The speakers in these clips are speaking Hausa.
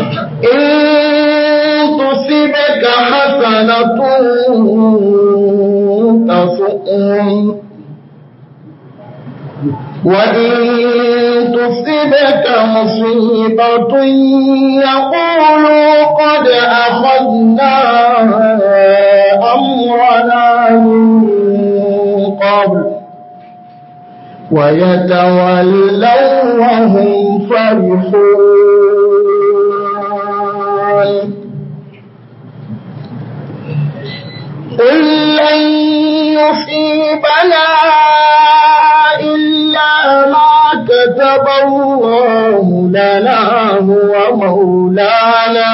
إن تصبك حسنة تسؤهم وإن تصبك مصيبة يقولوا قد أخذنا أمرنا من قبل ويتولوا وهم فرحون قل لن يصيبنا إلا ما كتب الله لنا هو مولانا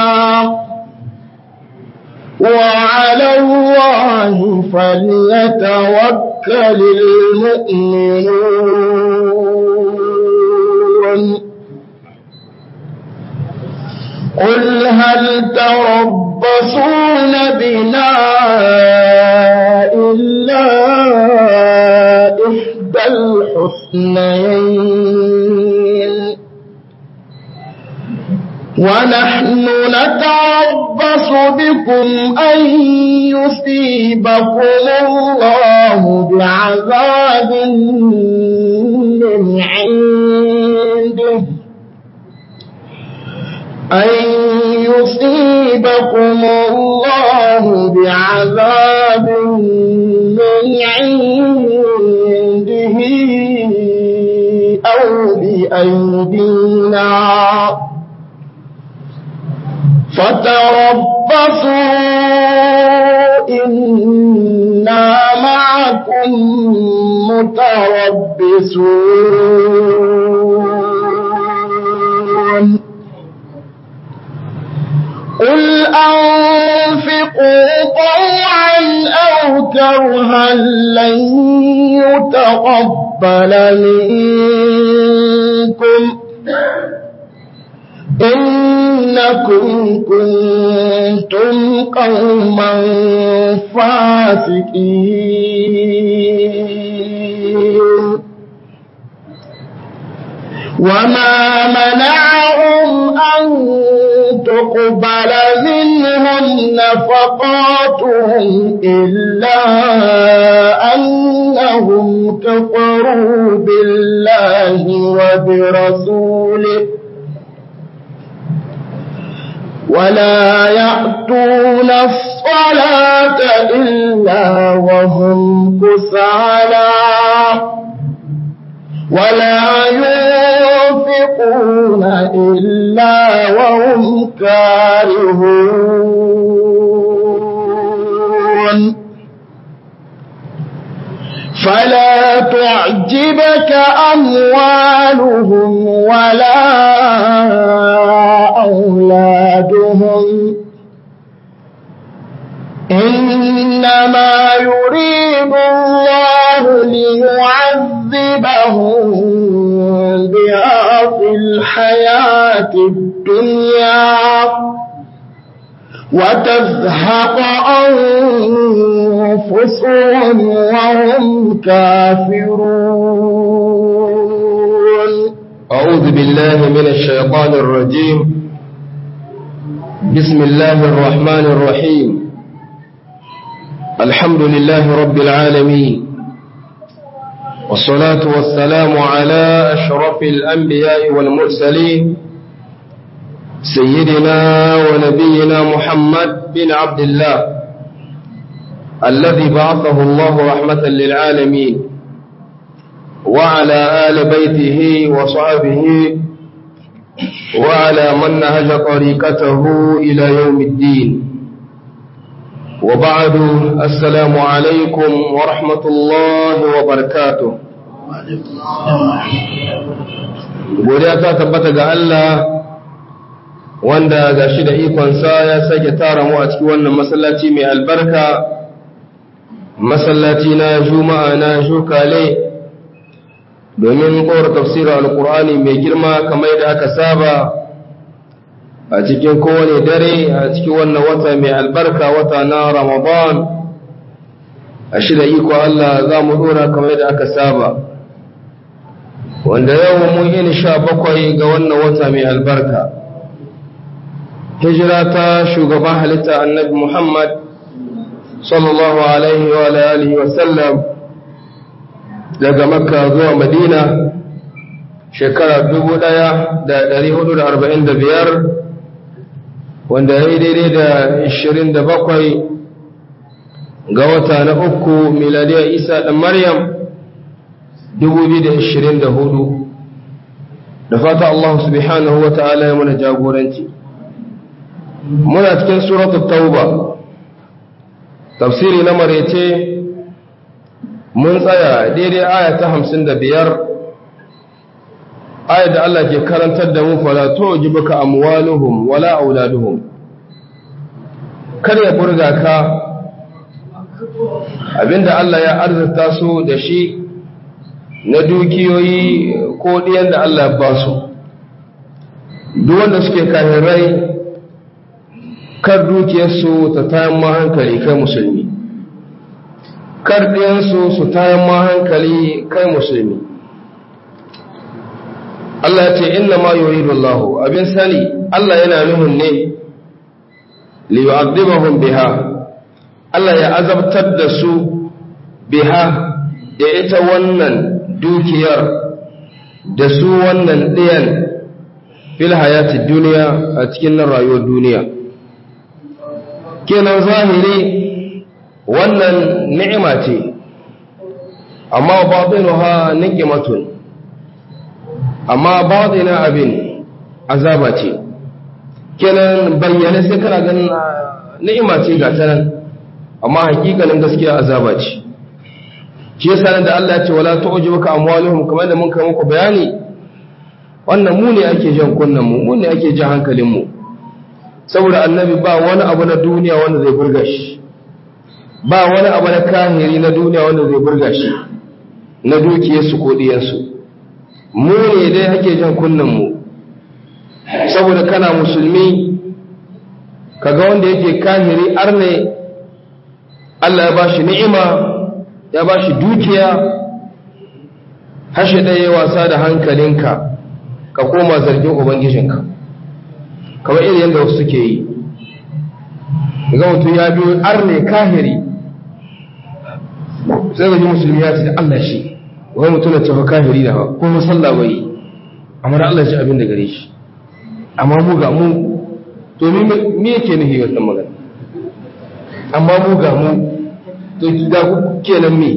وعلى الله فليتوكل المؤمنون قل هل تربصون بنا إلا إحدى الحسنين ونحن نتربص بكم أن يصيبكم الله بعذاب من عنده أن يصيبكم الله بعذاب من عنده أو بأيدينا فتربصوا إنا معكم متربصون قل أنفقوا طوعا أو كرها لن يتقبل منكم إنكم كنتم قوما فاسقين وما منعهم أن تقبل منهم نفقاتهم إلا أنهم كفروا بالله وبرسوله ولا يأتون الصلاة إلا وهم كسالى ولا ينفقون إلا وهم كارهون فلا تعجبك أموالهم ولا أولادهم إنما يريد الله ليعذبهم بها في الحياة الدنيا وتزهق أنفسهم وهم كافرون أعوذ بالله من الشيطان الرجيم بسم الله الرحمن الرحيم الحمد لله رب العالمين والصلاة والسلام على أشرف الأنبياء والمرسلين سيدنا ونبينا محمد بن عبد الله الذي بعثه الله رحمة للعالمين وعلى آل بيته وصحبه وعلى من نهج طريقته إلى يوم الدين وبعد السلام عليكم ورحمة الله وبركاته godiya ta tabbata ga Allah wanda ga shi da ikonsa ya sake tara mu a cikin wannan masallaci mai albarka masallaci na juma'a na shukale domin kowar tafsirin alkur'ani mai girma kamar da aka saba a cikin kowane dare a cikin wannan wata mai albarka wata na ramadan a shida iko Allah za mu dora kamar da aka saba wanda yau mun yi sha bakwai ga wannan wata mai albarka hijira ta shugaban halitta annabi Muhammad sallallahu alaihi wa alihi wa sallam daga makka zuwa madina shekara 1445 wanda ya yi daidai da 27 ga wata na uku miladiyar isa da maryam 2024 da fata Allah subhanahu wa ta'ala ya mana jagoranci muna cikin suratul tauba tafsiri na marece mun tsaya daidai aya ta hamsin da biyar aya da Allah ke karantar da mu fala to jibuka amwaluhum wala auladuhum kar ya burga ka abinda Allah ya arzuta su da shi na dukiyoyi ko ɗiyan da Allah ya ba su duk wanda suke kahirai kar dukiyarsu ta tayan ma hankali kai musulmi kar ɗiyansu su tayan ma hankali kai musulmi Allah ya ce inna ma yuridu Allah abin sani Allah yana nuhun ne li yu'adhibahum biha Allah ya azabtar da su biha da ita wannan dukiyar da su wannan ɗiyan fil hayati duniya a cikin nan rayuwar duniya kenan zahiri wannan ni'ima ce amma batinuha niqimatun amma batina abin azaba ce kenan bayyane sai kana ganin ni'ima ce ga ta nan amma hakikanin gaskiya azaba ce shi yasa da Allah ya ce wala tu'jibuka amwaluhum kamar da mun kai muku bayani wannan mu ne ake jan kunnan mu mu ne ake jan hankalin mu saboda annabi ba wani abu na duniya wanda zai burga shi ba wani abu na kahiri na duniya wanda zai burga shi na dukiyarsu ko diyarsu mu ne dai ake jan kunnan mu saboda kana musulmi kaga wanda yake kahiri arne Allah ya bashi ni'ima ya bashi dukiya hashe ɗaya wasa da hankalinka ka koma zargin ubangijinka kamar irin yadda wasu suke yi ga mutum ya biyo arne kahiri sai ga ji musulmi ya ce da Allah shi wani mutum na tafi kahiri da ko musalla bai amma da Allah shi abin da gare shi amma mu ga mu to me yake nufi wannan magana amma mu ga mu to da ku kenan me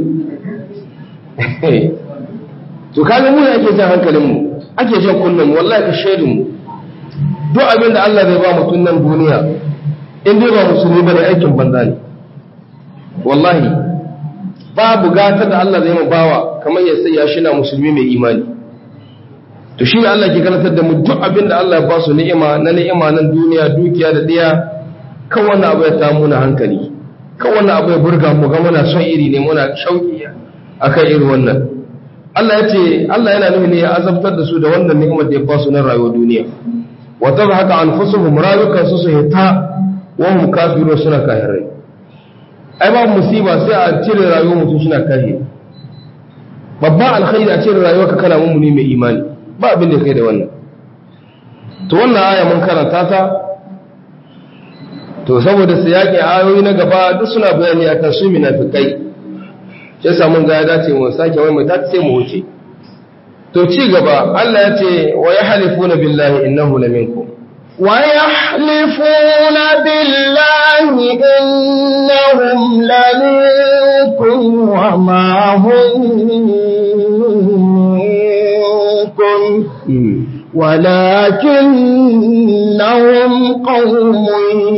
to kaga mu ake jan hankalin mu ake jan kullum wallahi ka shaidin mu duk abin da Allah zai ba mutum nan duniya in dai ba musulmi bane aikin banza ne wallahi babu gata da Allah zai mu bawa kamar ya sai ya shina musulmi mai imani to shi ne Allah ke karantar da mu duk abin da Allah ya ba su ni'ima na ni'ima nan duniya dukiya da diya kan wannan abu ya ta muna hankali kan wannan abu ya burga mu ga muna son iri ne muna shauki akan irin wannan Allah ya ce Allah yana nufin ne ya azabtar da su da wannan ni'imar da ya ba su na rayuwar duniya wa tabhaka anfusuhum rayukan su su hita wa hum kafirun suna kafirai ai ba musiba sai a cire rayuwar mutum suna kahiri babban alkhairi a cire rayuwar ka kana mummuni mai imani ba abin da kai da wannan to wannan aya mun karanta ta to saboda su yaƙi ayoyi na gaba duk suna bayani akan su munafikai shi yasa mun ga ya dace mu sake wai mai ta sai mu wuce to ci gaba Allah ya ce wa yahlifuna billahi innahu laminkum ويحلفون بالله إنهم لمنكم وما هم منكم ولكنهم قوم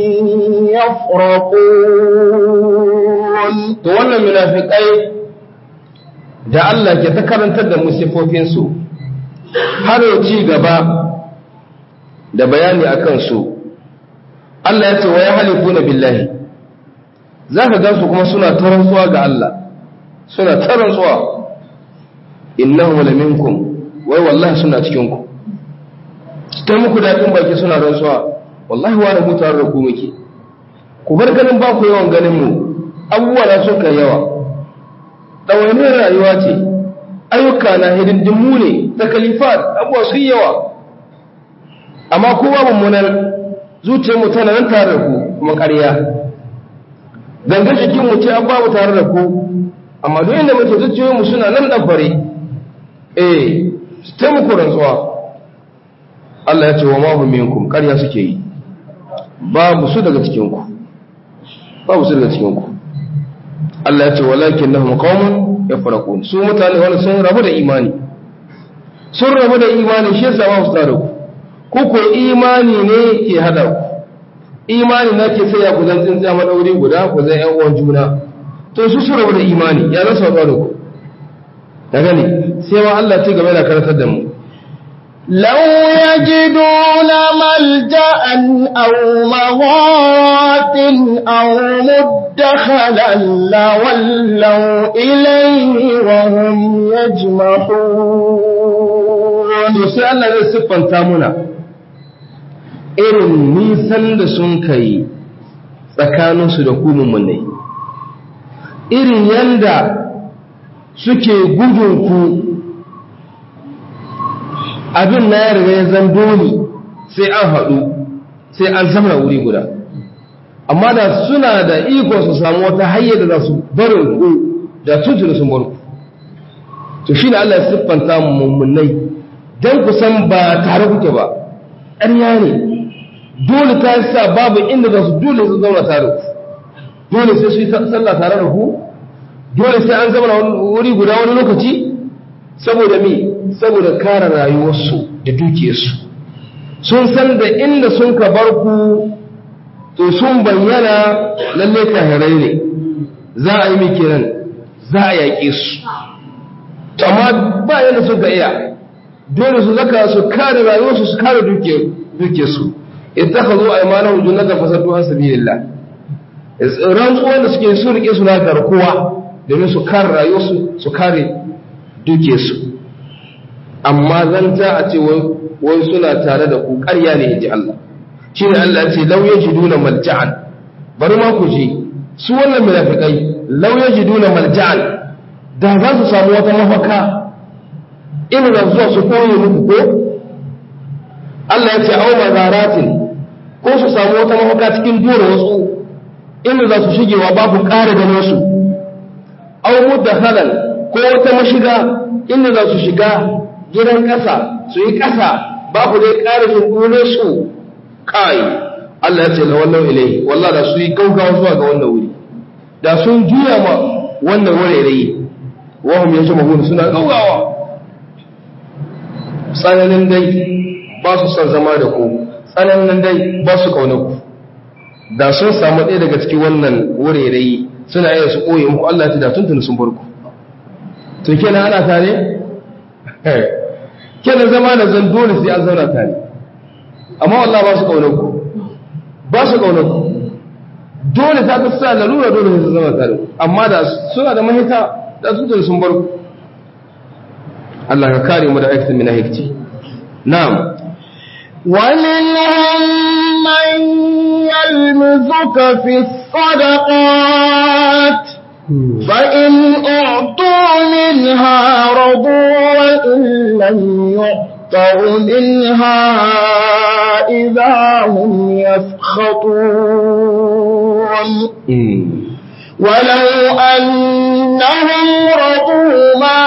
يفرقون to wannan munafikai da Allah ke ta karantar da musifofinsu har yau ci gaba da bayani a kansu Allah ya ce wa ya halifu na billahi za ka gansu kuma suna tarantsuwa ga Allah suna tarantsuwa innahu la minkum wai wallahi suna cikinku ta muku daɗin baki suna rantsuwa wallahi wa mu tare da ku muke ku bar ganin ba ku yawan ganin mu abubuwa na sun kai yawa ɗawainiyar rayuwa ce ayyuka na hidindimu ne ta kalifat abubuwa sun yawa amma ko ba mummunar zuciyar mu tana nan tare da ku kuma ƙarya gangan jikin mu ce an babu tare da ku amma duk inda muke zuciyoyin mu suna nan dabbare eh su ta muku rantsuwa Allah ya ce wa ma hum minkum ƙarya suke yi babu su daga cikin ku babu su daga cikin ku Allah ya ce walakin nahum qaumun yafraqun su mutane wani sun rabu da imani sun rabu da imani shi yasa ba su tare ku ku ko imani ne ke hada ku imani na ke sai ya ku zan tsintsiya madauri guda ku zan yan uwan juna to su su rabu da imani ya rasa wa da ku da gani sai ma Allah ce gaba da karantar da mu لو يجدون ملجأ أو مغارات أو مدخلا لولوا إليه وهم يجمحون to sai Allah zai siffanta muna irin nisan da sun kai tsakaninsu da ku mummunai irin yanda suke gudun ku abin na ya riga ya zan dole sai an haɗu sai an zama wuri guda amma da suna da iko su samu wata hanyar da za su barin ku da tuntuni sun bar ku to shi ne Allah ya siffanta mummunai don ku san ba tare kuke ba ƙarya ne dole ta sa babu inda za su dole su zauna tare ku dole sai su yi sallah tare da ku dole sai an zama wuri guda wani lokaci saboda me saboda kare rayuwarsu da dukiyarsu sun san da inda sun ka bar ku to sun bayyana lalle kahirai ne za a yi mai kenan za a yaƙe su amma ba yadda sun ka iya dole su zaka su kare rayuwarsu su kare dukiyarsu ita ka zo a imanin hujjunan da fasadu an sabi lillah rantsuwan da suke su rike su na garkuwa domin su kare rayuwarsu su kare dukiyarsu amma zanta a ce wai suna tare da ku ƙarya ne inji Allah shi ne Allah ce lau yaji duna malja'an bari ma ku ji su wannan munafikai lau yaji duna malja'an da za su samu wata mafaka ina da zuwa su koyi muku ko Allah ya ce au mazaratin ko su samu wata mafaka cikin dora wasu inda za su shigewa babu ƙara ganin su au mudakhalan ko wata mashiga inda za su shiga gidan ƙasa su yi ƙasa babu dai ƙarfin dole su kai Allah ya ce la wallahu ilai wallahi da su yi gaugawa zuwa ga wannan wuri da sun juya ma wannan wurare wa hum yajmahun suna gaugawa tsananin dai ba su son zama da ku tsananin dai ba su kaunar ku da sun samu ɗaya daga cikin wannan wurare suna iya su ɓoye muku Allah ta da tuntun sun bar ku to kenan ana tare kenan zama da zan dole sai an zauna tare amma Allah ba su kaunar ku ba su kaunar ku dole ta ta sa lalura dole sai su zama tare amma da suna da mahita da tuntun sun bar ku Allah ka kare mu da aikata mina hikci na'am ومنهم من يلمزك في الصدقات فإن أعطوا منها رضوا وإن لم يعطوا منها إذا هم يسخطون ولو أنهم رضوا ما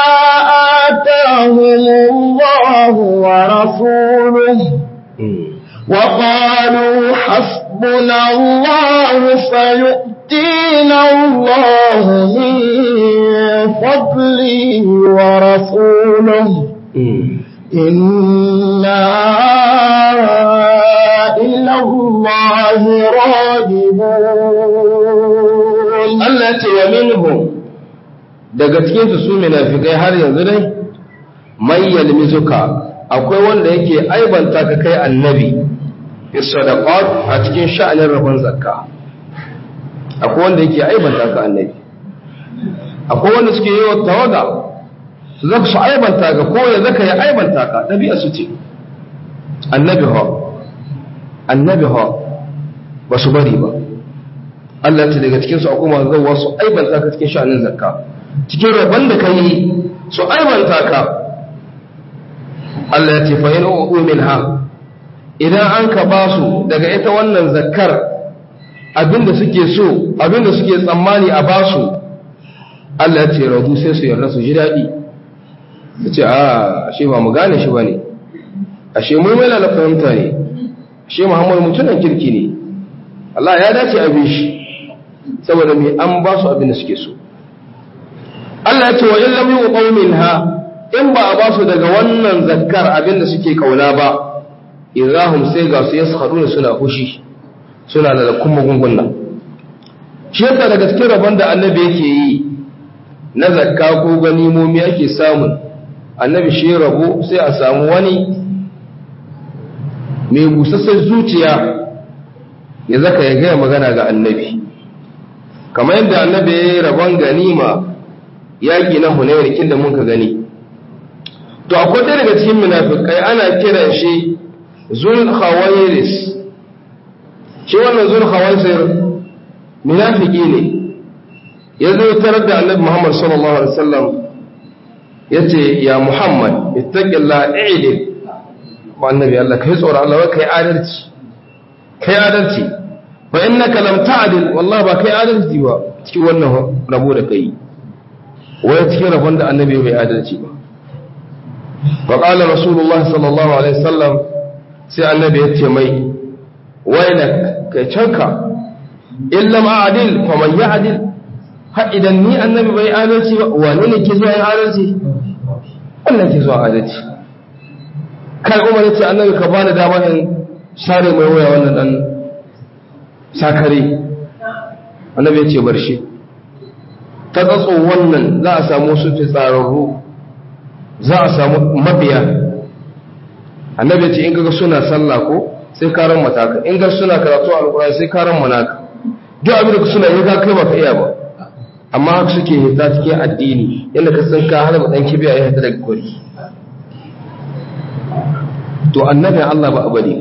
آتاهم الله ورسوله وقالوا حسبنا الله سيؤتينا الله من فضله ورسوله إنا إلى الله راجبون Allah ce wa minhum daga cikin su su munafikai har yanzu dai man yalmizuka akwai wanda yake aibanta ka kai annabi fi sadaqat a cikin sha'anin rabon zakka akwai wanda yake aibanta ka annabi akwai wanda suke yi wa tawaga su zaka su aibanta ka ko ya zaka ya aibanta ka dabi'a su ce annabi ha annabi ha ba su bari ba Allah ce daga cikin su akwai masu zauwa su aibanta ka cikin sha'anin zakka cikin rabon da ka yi su aibanta ka Allah ya ce fa in u'u minha idan an ka ba su daga ita wannan zakkar abinda suke so abinda suke tsammani a ba su Allah ya ce radu sai su yarda su ji daɗi su ce a ashe ba mu gane shi ba ne ashe mu mai lalata fahimta ne ashe muhammadu mutunan kirki ne Allah ya dace abin shi saboda mai an ba su abin da suke so Allah ya ce wa in lam yuqaw minha in ba a ba su daga wannan zakkar abin da suke kauna ba idahum sai ga su yaskhaduna suna fushi suna da kuma gungunna shi yasa daga cikin rabon da annabi yake yi na zakka ko ganimomi ake samun annabi shi rabo sai a samu wani mai busassar zuciya ya zaka ya gaya magana ga annabi kamar yadda annabi ya yi rabon ganima yaƙi na hunayar kin da muka gani to akwai ɗaya daga cikin munafikai ana kiran shi zul khawairis shi wannan zul khawairis munafiki ne ya zo tarar da annabi Muhammad sallallahu alaihi wasallam yace ya Muhammad ittaqillah i'dil wa annabi Allah kai tsoro Allah kai adalci kai adalci fa innaka lam ta'dil wallahi ba kai adalci ba cikin wannan rabo da kai wai cikin rabon da annabi bai adalci ba fa qala rasulullahi sallallahu alaihi wasallam sai annabi ya ce mai wailak kai canka in lam a'dil fa man ya'dil har idan ni annabi bai adalci ba wane ne ke zuwa yin adalci wannan ke zuwa adalci kai umar ya ce annabi ka bani dama in share mai waya wannan dan sakare annabi ya ce bar shi ta tsatso wannan za a samu su tsararru za a samu mabiya annabi ya ce in kaga suna sallah ko sai karan mataka in ga suna karatu alkurani sai karan manaka duk abin da suna yi ka kai baka iya ba amma haka suke hita cikin addini yadda ka san ka hana dan kibiya ya hita daga kwari to annabin Allah ba abadi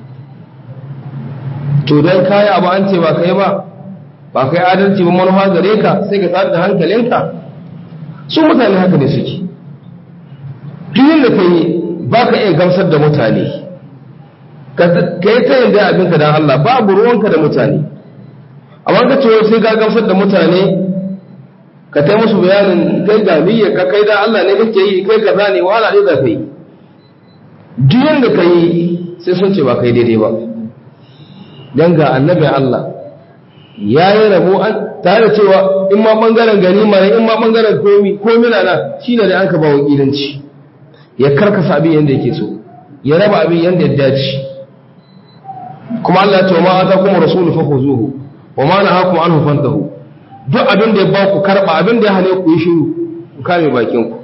to dan kai abu an ce ba kai ba ba kai adalci ba manufa gare ka sai ka tsada da hankalinka su mutane haka ne suke duk yadda kai ba ka iya gamsar da mutane ka yi ta yin da abinka don Allah babu ruwanka da mutane amma ka ce sai ka gamsar da mutane ka ta musu bayanin kai ga niyyar ka kai da Allah ne kake yi kai kaza ne wala ne da kai duk yanda ka yi sai sun ce ba kai daidai ba dan ga annabi Allah ya yi rabo an tare cewa in ma bangaren ganima ne in ma bangaren komi komi na na shine da an ka ba wakilanci ya karkasa abin yanda yake so ya raba abin yanda ya dace kuma Allah ya ce ma atakum rasulu fakhuzuhu wa ma nahakum anhu fantahu duk abin da ya ba ku karɓa abin da ya hane ku yi shiru ku kame bakinku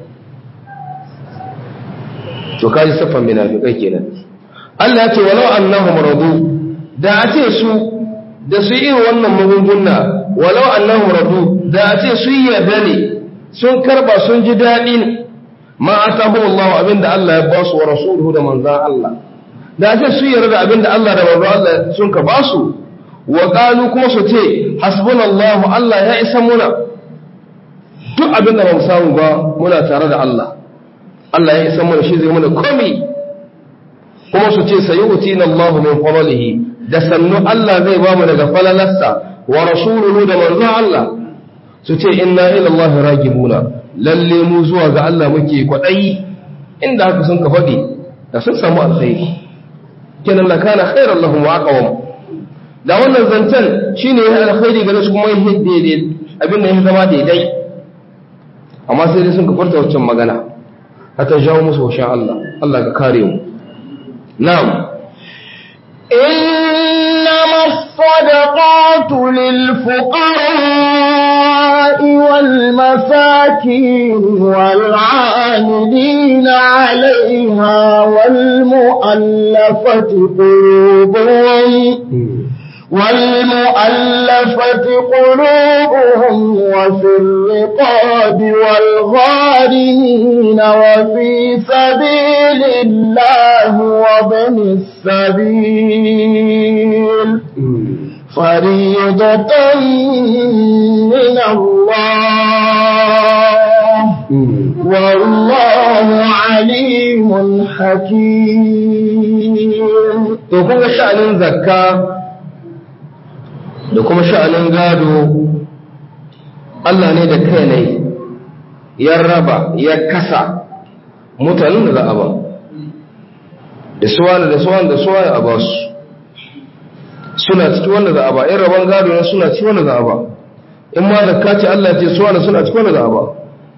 to kaji siffan munafikai kenan Allah ya ce walau annahum radu da a ce su da su yi wannan magunguna walau annahum radu da a ce su yi yarda ne sun karba sun ji daɗi ne ma atahu Allah abinda Allah ya ba su wa rasuluhu da manzan Allah da a ce su yarda abinda Allah da manzan Allah sun ka ba su wa qalu kuma su ce hasbunallahu Allah ya isa muna duk abin da ba mu samu ba muna tare da Allah Allah ya isa muna shi zai muna komai kuma su ce sayu'tina Allah min fadlihi da sannu Allah zai ba mu daga falalarsa wa rasuluhu da manzon Allah su ce inna ila Allah ragibuna lalle mu zuwa ga Allah muke kwadayi inda haka sun ka faɗi da sun samu alkhairi kenan la kana khairan lahum wa aqwam da wannan zancen shine ya alkhairi gare su kuma ya daidai abin da ya zama daidai amma sai dai sun ka furta wancan magana hata jawo musu washin Allah Allah ka kare mu na'am إنما الصدقات للفقراء والمساكين والعاملين عليها والمؤلفة قلوبهم والمؤلفة قلوبهم وفي الرقاب والغارمين وفي سبيل الله وابن السبيل فريضة من الله والله عليم حكيم to kun ga sha'anin zakka da kuma sha'anin gado Allah ne da kai ne ya raba ya kasa mutanen da za a ba da suwa da suwa da suwa a ba su suna ciki wanda za a ba in rabon gado ne suna ciki wanda za a ba in ma zakka ce Allah ce suwa da suna ciki wanda za a ba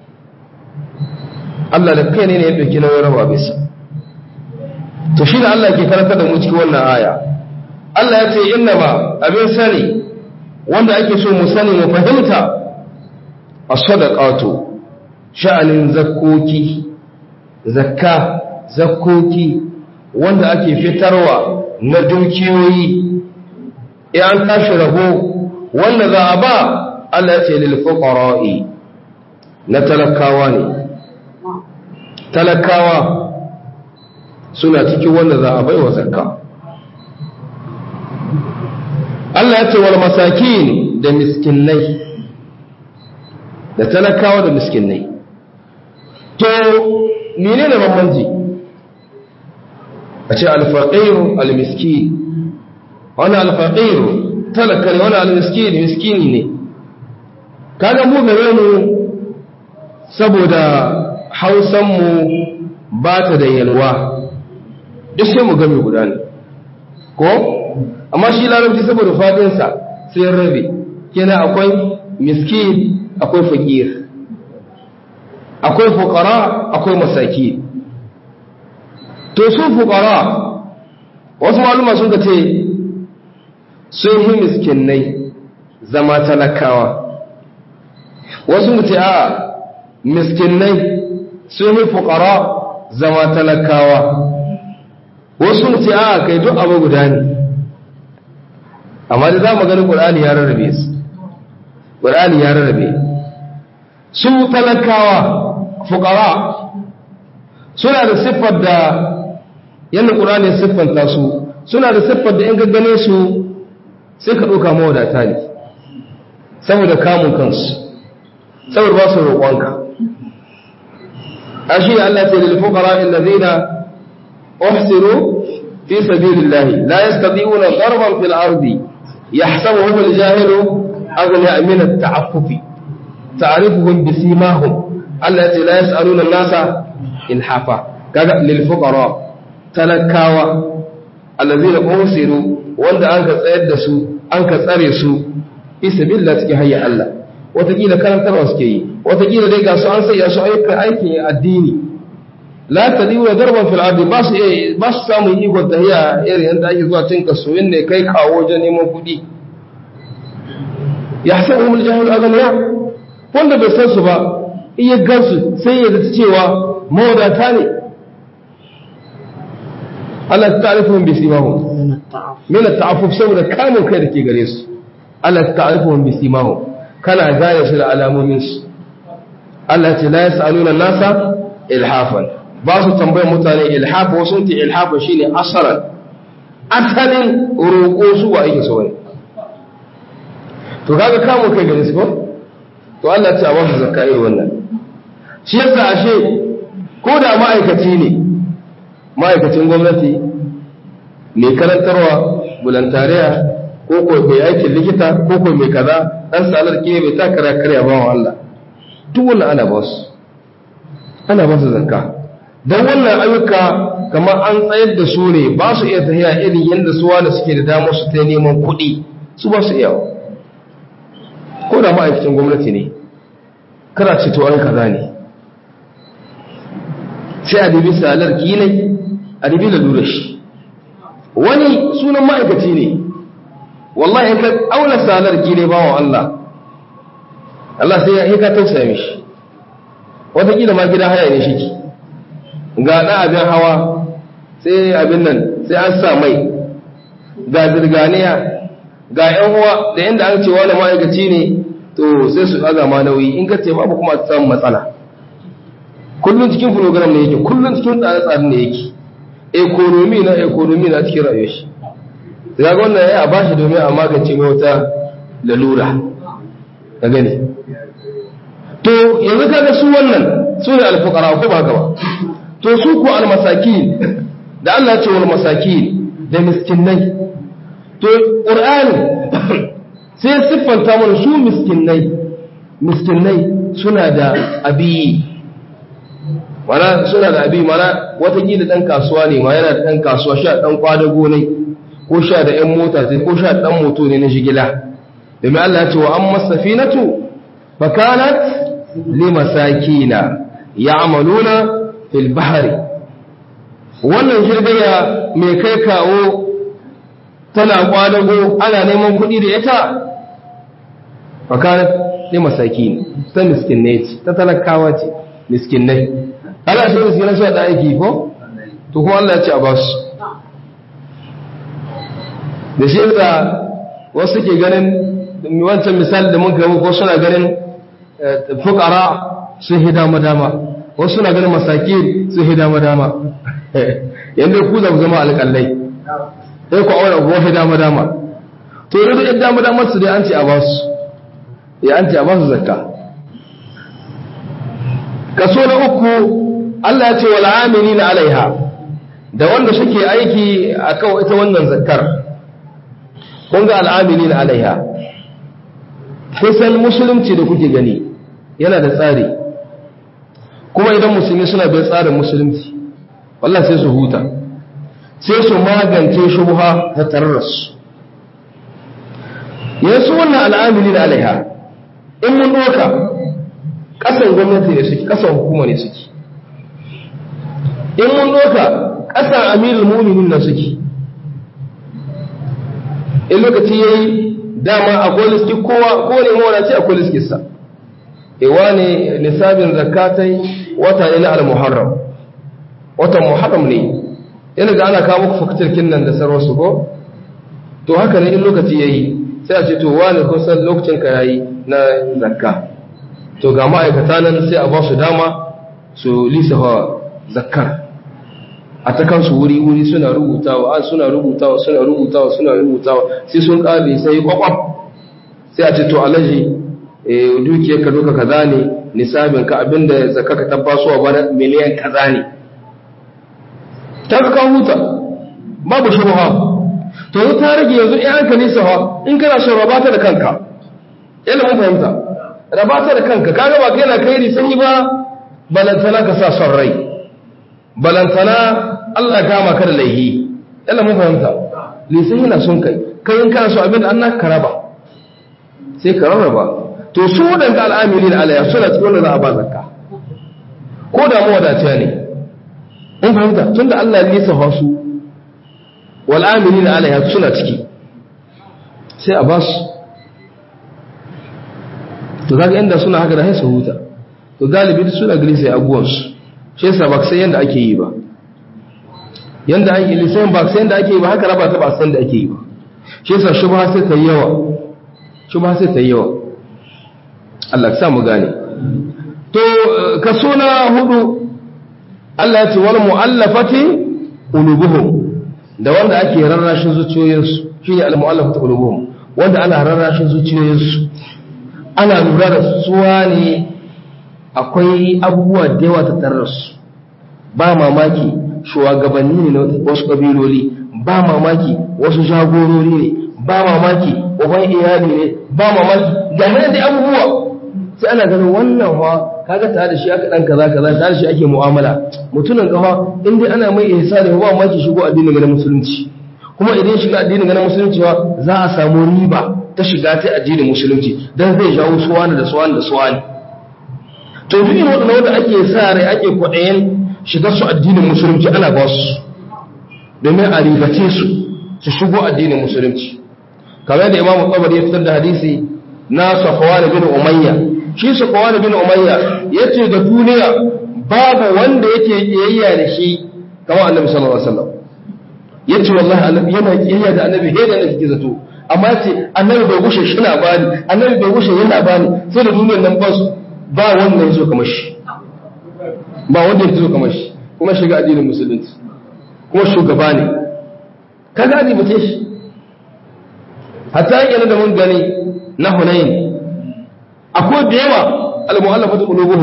Allah da kai ne ya ɗauki nauyin raba bisa to shi da Allah ke karantar da mu cikin wannan aya Allah ya ce inna ba abin sani wanda ake so mu sani mu fahimta as-sadaqatu sha'anin zakkoki zakka zakkoki wanda ake fitarwa na dukiyoyi in an tashi rabo wanda za a ba Allah ya ce lil fuqara'i na talakawa ne talakawa suna cikin wanda za a baiwa zakka Allah ya ce wal masakin da miskinai da talakawa da miskinai to menene bambanci a ce alfaqiru almiskin wani alfaqiru talaka ne wani almiskin miskini ne kaga mu gare mu saboda hausan mu ba ta da yalwa duk sai mu game guda ne ko amma shi larabci saboda fadinsa sai rabe kina akwai miskin akwai fakir akwai fukara akwai masaki to su fukara wasu maluma sun ce sun yi miskinai zama talakawa wasu ce a miskinai sun yi fukara zama talakawa wasu ce a kai duk abu guda ne amma da za mu gani ƙulani ya rarrabe su ƙulani ya rarrabe su talakawa fukara suna da siffar da yadda ƙulani siffanta su suna da siffar da in gaggane su sai ka ɗauka mawadata ne saboda kamun kansu saboda ba su roƙonka a shi Allah ce da fukara inda zai na أحسنوا في سبيل الله لا يستطيعون ضربا في الأرض يحسبهم الجاهل أغنياء من التعفف تعرفهم بسيماهم التي لا يسألون الناس إلحافا للفقراء تلكاوا الذين أحسنوا wanda an ka tsayar da su an ka tsare su isa billah cikin hayya Allah watakila karantarwa suke yi watakila dai ga su an sai su ayyukan aikin addini la ta diwa darban fil ardi ba su ba su samu ikon tahiya irin yanda ake zuwa cin kasuwin ne kai kawo wajen neman kuɗi ya hasabu mul jahil aghniya wanda bai san su ba in ya gansu sai ya zata cewa mawadata ne Allah ta ta'rifuhum bi simahum min at-ta'affuf saboda kamun kai da ke gare su Allah ta ta'rifuhum bi simahum kana gane su da alamomin su Allah ce la yas'aluna nasa ilhafan ba su tambayar mutane ilhafa wasu ce ilhafa shine asaran asalin roƙo su wa ake so ne to kaga kamun kai gare su ko to Allah ce a ba su zakka irin wannan shi yasa ashe ko da ma'aikaci ne ma'aikacin gwamnati mai karantarwa bulantariya ko ko mai aikin likita ko ko mai kaza dan salar ke mai takara karya ba wa Allah duk wannan ana ba su ana ba su zakka don wannan ayyuka kamar an tsayar da su ne ba su iya tafiya irin yadda suwa da suke da damar su ta neman kuɗi su ba su iya ko da ma'aikacin gwamnati ne kana ce to an kaza ne sai a dubi salar kinai a dubi lalura shi wani sunan ma'aikaci ne wallahi ka auna salar kinai ba wa Allah Allah sai ya ka tausaya mishi wataƙila ma gida haya ne shi ki ga ɗan abin hawa sai abin nan sai an sa mai ga zirganiya ga ‘yan uwa da yadda an ce wani ma'aikaci ne to sai su ɗaga ma nauyi in ka ce babu kuma ta samun matsala kullum cikin program ne yake kullum cikin tsare-tsare ne yake ekonomi na ekonomi na cikin rayuwar shi ya ga wannan ya ba shi domin a magance mai wata lalura ka gani to yanzu kaga su wannan su ne alfuqara ko ba haka ba to su ko almasakin da Allah ya ce wal masakin da miskinai to qur'ani sai siffanta mana su miskinai miskinai suna da abi mana suna da abi mana watakila dan kasuwa ne ma yana da dan kasuwa sha dan kwadago ne ko sha da yan mota sai ko sha dan moto ne na shigila domin Allah ya ce wa amma safinatu fa kanat limasakina ya'maluna fil bahri wannan jirgaya mai kai kawo tana kwadago ana neman kuɗi da ita fa kanat limasakin ta miskinai ce ta talakawa ce miskinai ana shi miskinai su da aiki ko to kuma Allah ya ce a ba su da shi yasa wasu ke ganin wancan misali da mun gaba ko suna ganin fukara sun hi dama dama wasu suna ganin masaki sun hi dama dama yanda ku za ku zama alƙallai sai ku aure ku hi dama dama to yanzu in dama dama su dai an ce a ba su ya an ce a ba su zakka kaso na uku Allah ya ce wal amilina alaiha da wanda suke aiki akan ita wannan zakkar kun ga al'amilina alaiha kusan musulunci da kuke gani yana da tsari kuma idan musulmi suna bin tsarin musulunci wallah sai su huta sai su magance shubha ta tararrasu yanzu wannan al'amilina alaiha in mun doka ƙasan gwamnati ne suke ƙasan hukuma ne suke in mun doka ƙasan amirul muminin na suke in lokaci ya yi dama akwai liski kowa ko ne mawadaci akwai liskinsa ewa ne nisabin zakatai wata ne na al-muharram watan muharram ne yana da ana kawo muku faktirkin nan da sarwarsu ko to haka ne in lokaci ya yi sai a ce to wani kusan lokacin ka yayi na zakka to ga ma'aikata nan sai a ba su dama su lisafa zakkar a ta kansu wuri-wuri suna rubutawa an suna rubutawa suna rubutawa suna rubutawa sai sun ƙare sai kwakwaf sai a ce to alaji dukiyar ka duka kaza ne nisabin ka abinda zakka ka tabbasuwa bana miliyan kaza ne ta ka kan huta babu shubha to yi ta rage yanzu in an ka nisa in kana son rabata da kanka yana mun fahimta rabata da kanka kaga ba kai na kai risani ba balantana ka sa son rai balantana Allah kama ka da laihi yana mun fahimta lisan yana son kai kai in kana so abin da an ka raba sai ka rarraba to su wadanda al'amili da alaya suna cikin wanda za a ba zakka ko da mu wadata ne in fahimta tunda Allah ya nisa su wal amili da alaya suna ciki sai a ba su to kaga inda suna haka da haisa huta to galibi suna gani sai abuwansu shi yasa ba sai yanda ake yi ba yanda ake lisan ba sai yanda ake yi ba haka raba ta ba san da ake yi ba shi yasa shubha sai ta yawa shubha sai ta yawa Allah ya sa mu gane to kaso na hudu Allah ya ce wal mu'allafati qulubuhum da wanda ake rarrashin zuciyoyinsu shine al mu'allafati qulubuhum wanda ana rarrashin zuciyoyinsu ana lura da suwa ne akwai abubuwa da yawa ta tararsu ba mamaki shugabanni ne na wasu ƙabiloli ba mamaki wasu jagorori ne ba mamaki uban iyali ne ba mamaki ga nan da abubuwa sai ana ganin wannan wa kaga tare da shi aka dan kaza kaza tare da shi ake mu'amala mutumin gawa in dai ana mai ihsani ba mamaki shigo addinin na musulunci kuma idan shiga addinin na musulunci za a samu riba ta shiga ta addinin musulunci dan zai jawo suwani da suwani da suwani to duk irin waɗanda wanda ake sa rai ake kwaɗayen shiga su addinin musulunci ana ba su domin a ribace su su shigo addinin musulunci kamar da imamu tsabar ya fitar da hadisi na safawa bin umayya shi safawa bin umayya ya ce da duniya babu wanda yake kiyayya da shi kamar annabi sallallahu alaihi wasallam ya ce wallahi annabi yana kiyayya da annabi he da nake zato amma ya ce annabi bai gushe shi na bani annabi bai gushe yana bani sai da duniyar nan ba su ba wanda ya zo kamar shi ba wanda ya zo kamar shi kuma shiga addinin musulunci kuma shugaba ne ka gani bace shi hatta yana da mun gani na hunayin akwai da yawa al-mu'allafatu qulubuhum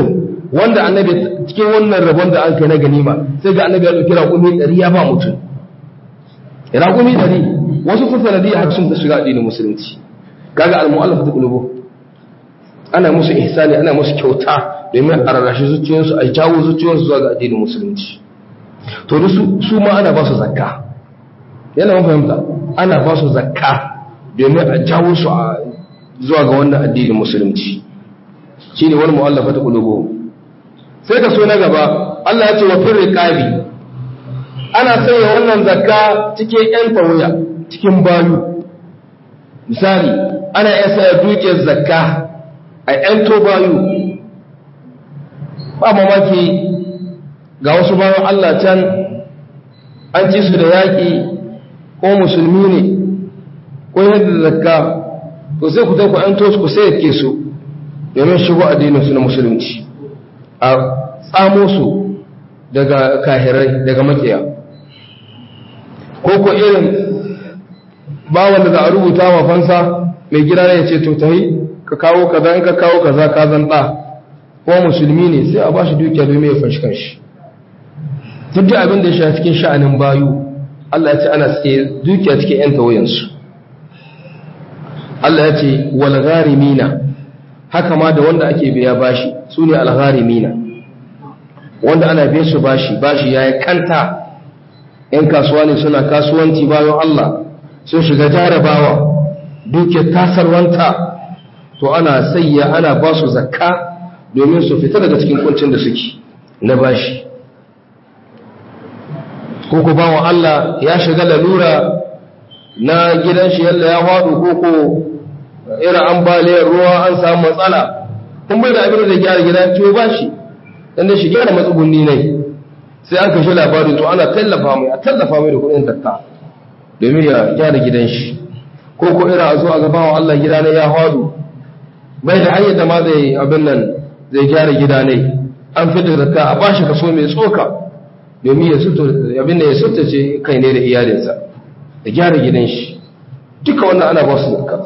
wanda annabi cikin wannan rabon da an kai na ganima sai ga annabi ya dauki raƙumi ɗari ya ba mutum raƙumi ɗari wasu sun sanadiyya har sun shiga addinin musulunci kaga al-mu'allaf ta qulubu ana musu ihsani ana musu kyauta domin a rarrashi zuciyoyinsu a jawo zuciyoyinsu zuwa ga addinin musulunci to su su ma ana ba su zakka yana mun fahimta ana ba su zakka domin a jawo su zuwa ga wannan addinin musulunci shine wal mu'allafa ta qulubu sai ka so na gaba Allah ya ce wa fir riqabi ana sanya wannan zakka cikin yan tawaya cikin bayu misali ana iya saya dukiyar zakka a yan to bayu ba mamaki ga wasu bayan Allah can an ci su da yaƙi ko musulmi ne ko yadda zakka to sai ku ku yan to ku sai ke su domin shigo addinin su na musulunci a tsamo su daga kahirai daga makiya ko ko irin bawan da za a rubuta wa fansa mai gida ne ya ce to tahi ka kawo kaza in ka kawo kaza ka zan ɗa ko musulmi ne sai a ba shi dukiya domin ya fashi kanshi duk da abin da ya shafi cikin sha'anin bayu Allah ya ce ana suke dukiya cikin yan tawayensu Allah ya ce wal gharimina haka ma da wanda ake biya bashi su ne al gharimina wanda ana biya su bashi bashi yayi kanta yan kasuwa ne suna kasuwanci bayan Allah sun shiga jarabawa dukiyar tasarwanta to ana sayya ana ba su zakka domin su fita daga cikin kuncin da suke na bashi ko ku bawa Allah ya shiga lalura na gidan shi yalla ya faɗo ko ko irin ambaliyar ruwa an samu matsala kun bai da abin da gyara gida ciwo bashi dan da shi gyara matsugunni ne sai an kashe labarin to ana tallafa mai a tallafa mai da kuɗin zakka domin ya gyara gidan shi ko ko irin a zo a gabawa Allah gida ne ya faɗo bai da hanyar da ma zai abin nan zai gyara gida ne an fitar zakka a bashi kaso mai tsoka domin ya suto abin da ya ce kai ne da iyalinsa da gyara gidan shi duka wannan ana ba su zakka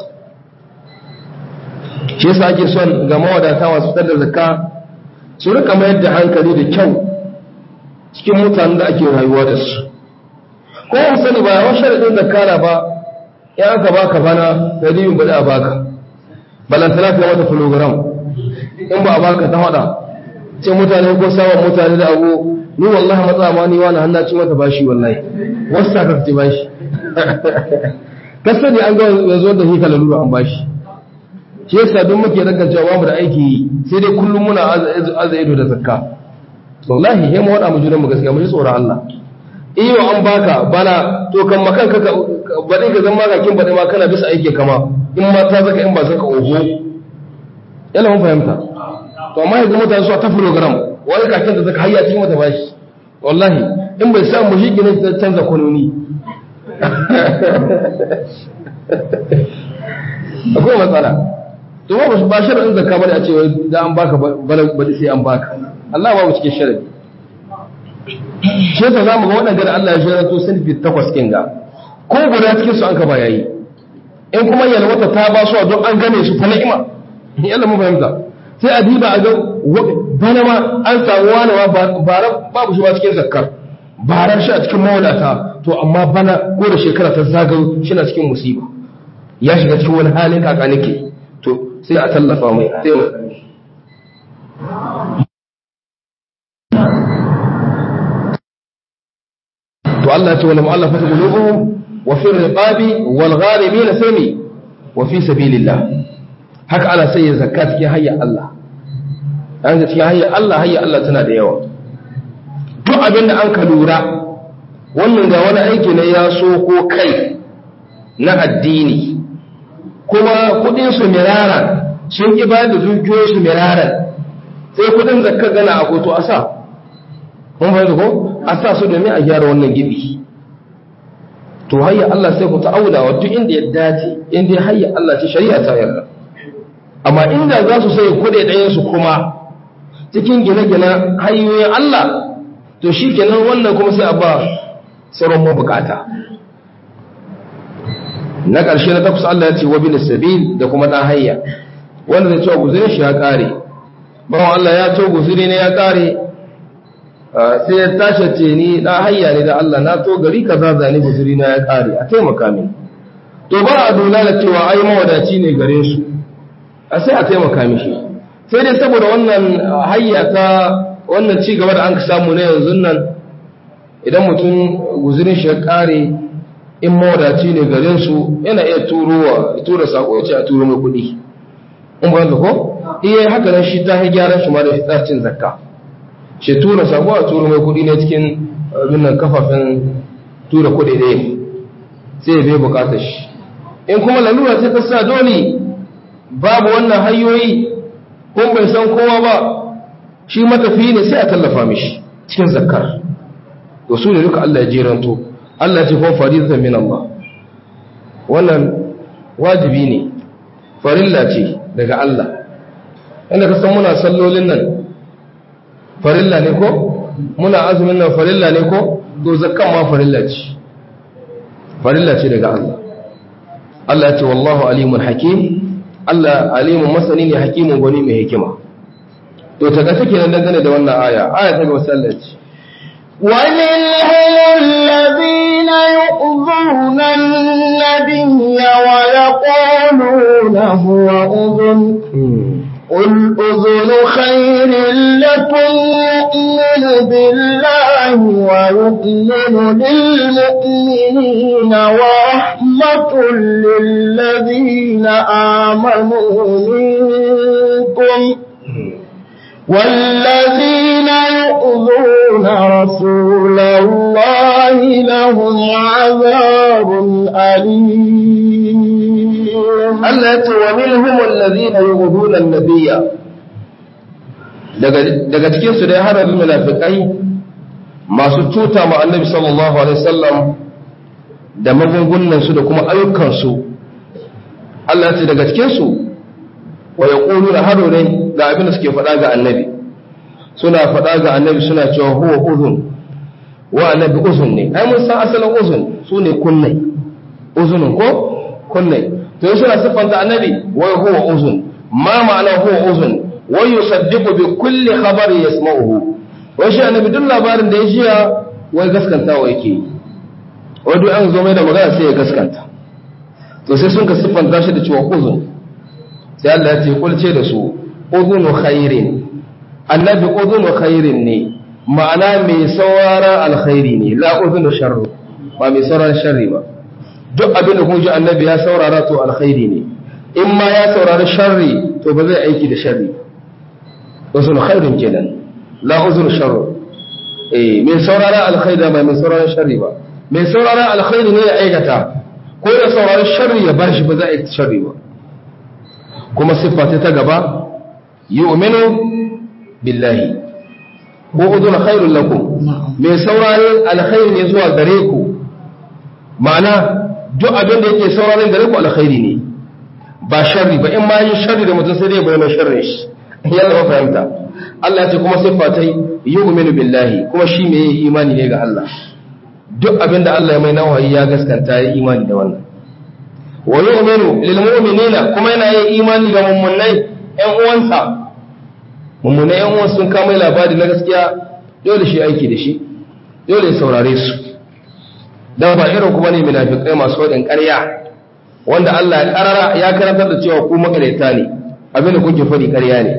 shi yasa ake son ga mawadata masu fitar da zakka su rika mayar da hankali da kyau cikin mutanen da ake rayuwa da su ko an sani ba yawan sharaɗin zakka na ba ya aka baka bana da dibin ba da baka balantana ka mata program in ba a baka ta hada ce mutane ko samun mutane da abu ni wallahi matsa ma ni wani hannu ci mata bashi wallahi wasu ta ka ci bashi kasani an ga yanzu da hika lalura an bashi shi yasa don muke rakan cewa mu da aiki sai dai kullum muna aza ido da zakka wallahi he mu wada mu junan mu gaskiya mu ji tsoron Allah iyo an baka bana to kan makan ka bade ka zama ka kin bade ma kana bisa aiki kama in ma ta zaka in ba zaka oho yana mun fahimta to amma yanzu mutane su ta program wani kakin da zaka hayya cikin mata bashi wallahi in bai samu shi gine ta canza kwanoni akwai matsala to ba ba sharadin zakka bane a ce da an baka bane sai an baka Allah babu cikin sharadi shi yasa zamu ga waɗanda da Allah ya shirya to sun fi takwas kin ga ko guda cikin su an ka ba yayi in kuma yalwata ta ba su don an gane su fa ni'ima yalla mu fahimta sai a diba a ga bana ma an samu wani ma bara babu shi ba cikin zakkar barar shi a cikin mawadata to amma bana ko da shekara ta zagayo shi na cikin musiba ya shiga cikin wani halin kaka nake to sai a tallafa mai sai to Allah ya ce wal mu'allafatu qulubuhum wa fi riqabi wal gharimin sami wa fi sabilillah haka ana sai zakka cikin hayya Allah an ga cikin hayya Allah hayya Allah tana da yawa duk abin da an ka lura wannan ga wani aiki ne ya so ko kai na addini kuma kudin su mirara sun ki ba da dukiyoyin su mirara sai kudin zakka gana a koto a sa kun fahimta ko a sa su domin a gyara wannan gibi to hayya Allah sai ku ta'aula wa duk inda ya dace inda hayya Allah ce shari'a ta yarda amma inda za su sai kuɗe ɗayan su kuma cikin gine-gine hanyoyin Allah to shi kenan wannan kuma sai a ba sauran mabukata na ƙarshe na takwas Allah ya ce wa bin sabil da kuma ɗan hayya wanda zai cewa guzurin shi ya ƙare bawan Allah ya to guzuri ne ya kare sai ya tashi ce ni na hayya ne da Allah na to gari kaza zani guzuri na ya kare a taimaka min to ba a dole da cewa ai mawadaci ne gare su a sai a taimaka mishi sai dai saboda wannan hayya ta wannan ci gaba da an samu na yanzu nan idan mutum guzurin shi ya kare in mawadaci ne garin su yana iya turowa tura sako ya ce a turo mai kuɗi in ba ko iya haka nan shi ta gyaran shi ma da tsarcin zakka shi tura sako a turo mai kuɗi ne cikin abin kafafen tura kuɗi ɗaya sai ya bai bukatar shi in kuma lalura ce ta sa dole babu wannan hanyoyi kun bai san kowa ba shi matafi ne sai a tallafa mishi cikin zakkar to su ne duka Allah ya jeranto Allah ya ce kuma faridatan min Allah wannan wajibi ne farilla ce daga Allah inda ka san muna sallolin nan farilla ne ko muna azumin nan farilla ne ko to zakkan ma farilla ce farilla ce daga Allah Allah ya ce wallahu alimun hakim Allah alimun masani ne hakimun gwani mai hikima to ta ga take nan dangane da wannan aya aya ta ga sallaci ومنهم الذين يؤذون النبي ويقولون هو أذن قل أذن خير لكم يؤمن بالله ويؤمن للمؤمنين ورحمة للذين آمنوا منكم والذين يؤذون رسول الله لهم عذاب أليم Allah ya ce wa minhum allazina yughuduna an-nabiyya daga daga cikin su dai har munafikai masu tuta ma annabi sallallahu alaihi wasallam da magungunan su da kuma ayyukan su Allah ya ce daga cikin su wa yaquluna hado ne ga abin da suke faɗa ga annabi suna faɗa ga annabi suna cewa huwa uzun wa annabi uzun ne ai mun san asalin uzun sune kunnai uzunun ko kunnai to suna siffanta annabi wai huwa uzun ma ma'ana huwa uzun wai yusaddiqu bi kulli khabari yasma'uhu wai shi annabi duk labarin da ya jiya wai gaskantawa yake wai duk an zo mai da magana sai ya gaskanta to sai sun ka siffanta shi da cewa uzun sai Allah ya ce kulce da su uzunu khairin annabi uzunu khairin ne ma'ana mai saurara alkhairi ne la uzunu sharru ba mai saurara sharri ba duk abin da kun ji annabi ya saurara to alkhairi ne in ma ya saurari sharri to ba zai aiki da sharri uzun khairin kenan la uzun sharru eh mai saurara alkhairi ba mai saurara sharri ba mai saurara alkhairi ne ya aikata ko ya saurari sharri ya bashi ba zai aiki sharri ba kuma siffa ta gaba yu'minu billahi ko uzun khairul lakum mai saurari alkhairi ne zuwa gare ku ma'ana duk abin da yake sauraron gare ku alkhairi ne ba sharri ba in ma yin sharri da mutum sai dai bayyana sharrin shi yalla ba fahimta Allah ya ce kuma siffa ta yu'minu billahi kuma shi mai imani ne ga Allah duk abin da Allah ya mai nawayi ya gaskanta ya imani da wannan wa yu'minu lil mu'minina kuma yana yin imani ga mummunai ƴan uwansa mummunai ƴan uwansa sun kama labari na gaskiya dole shi aiki da shi dole ya saurare su dan ba irin kuma ne munafikai masu wadin ƙarya wanda Allah ya karara ya karantar da cewa ku makareta ne abinda kuke fadi ƙarya ne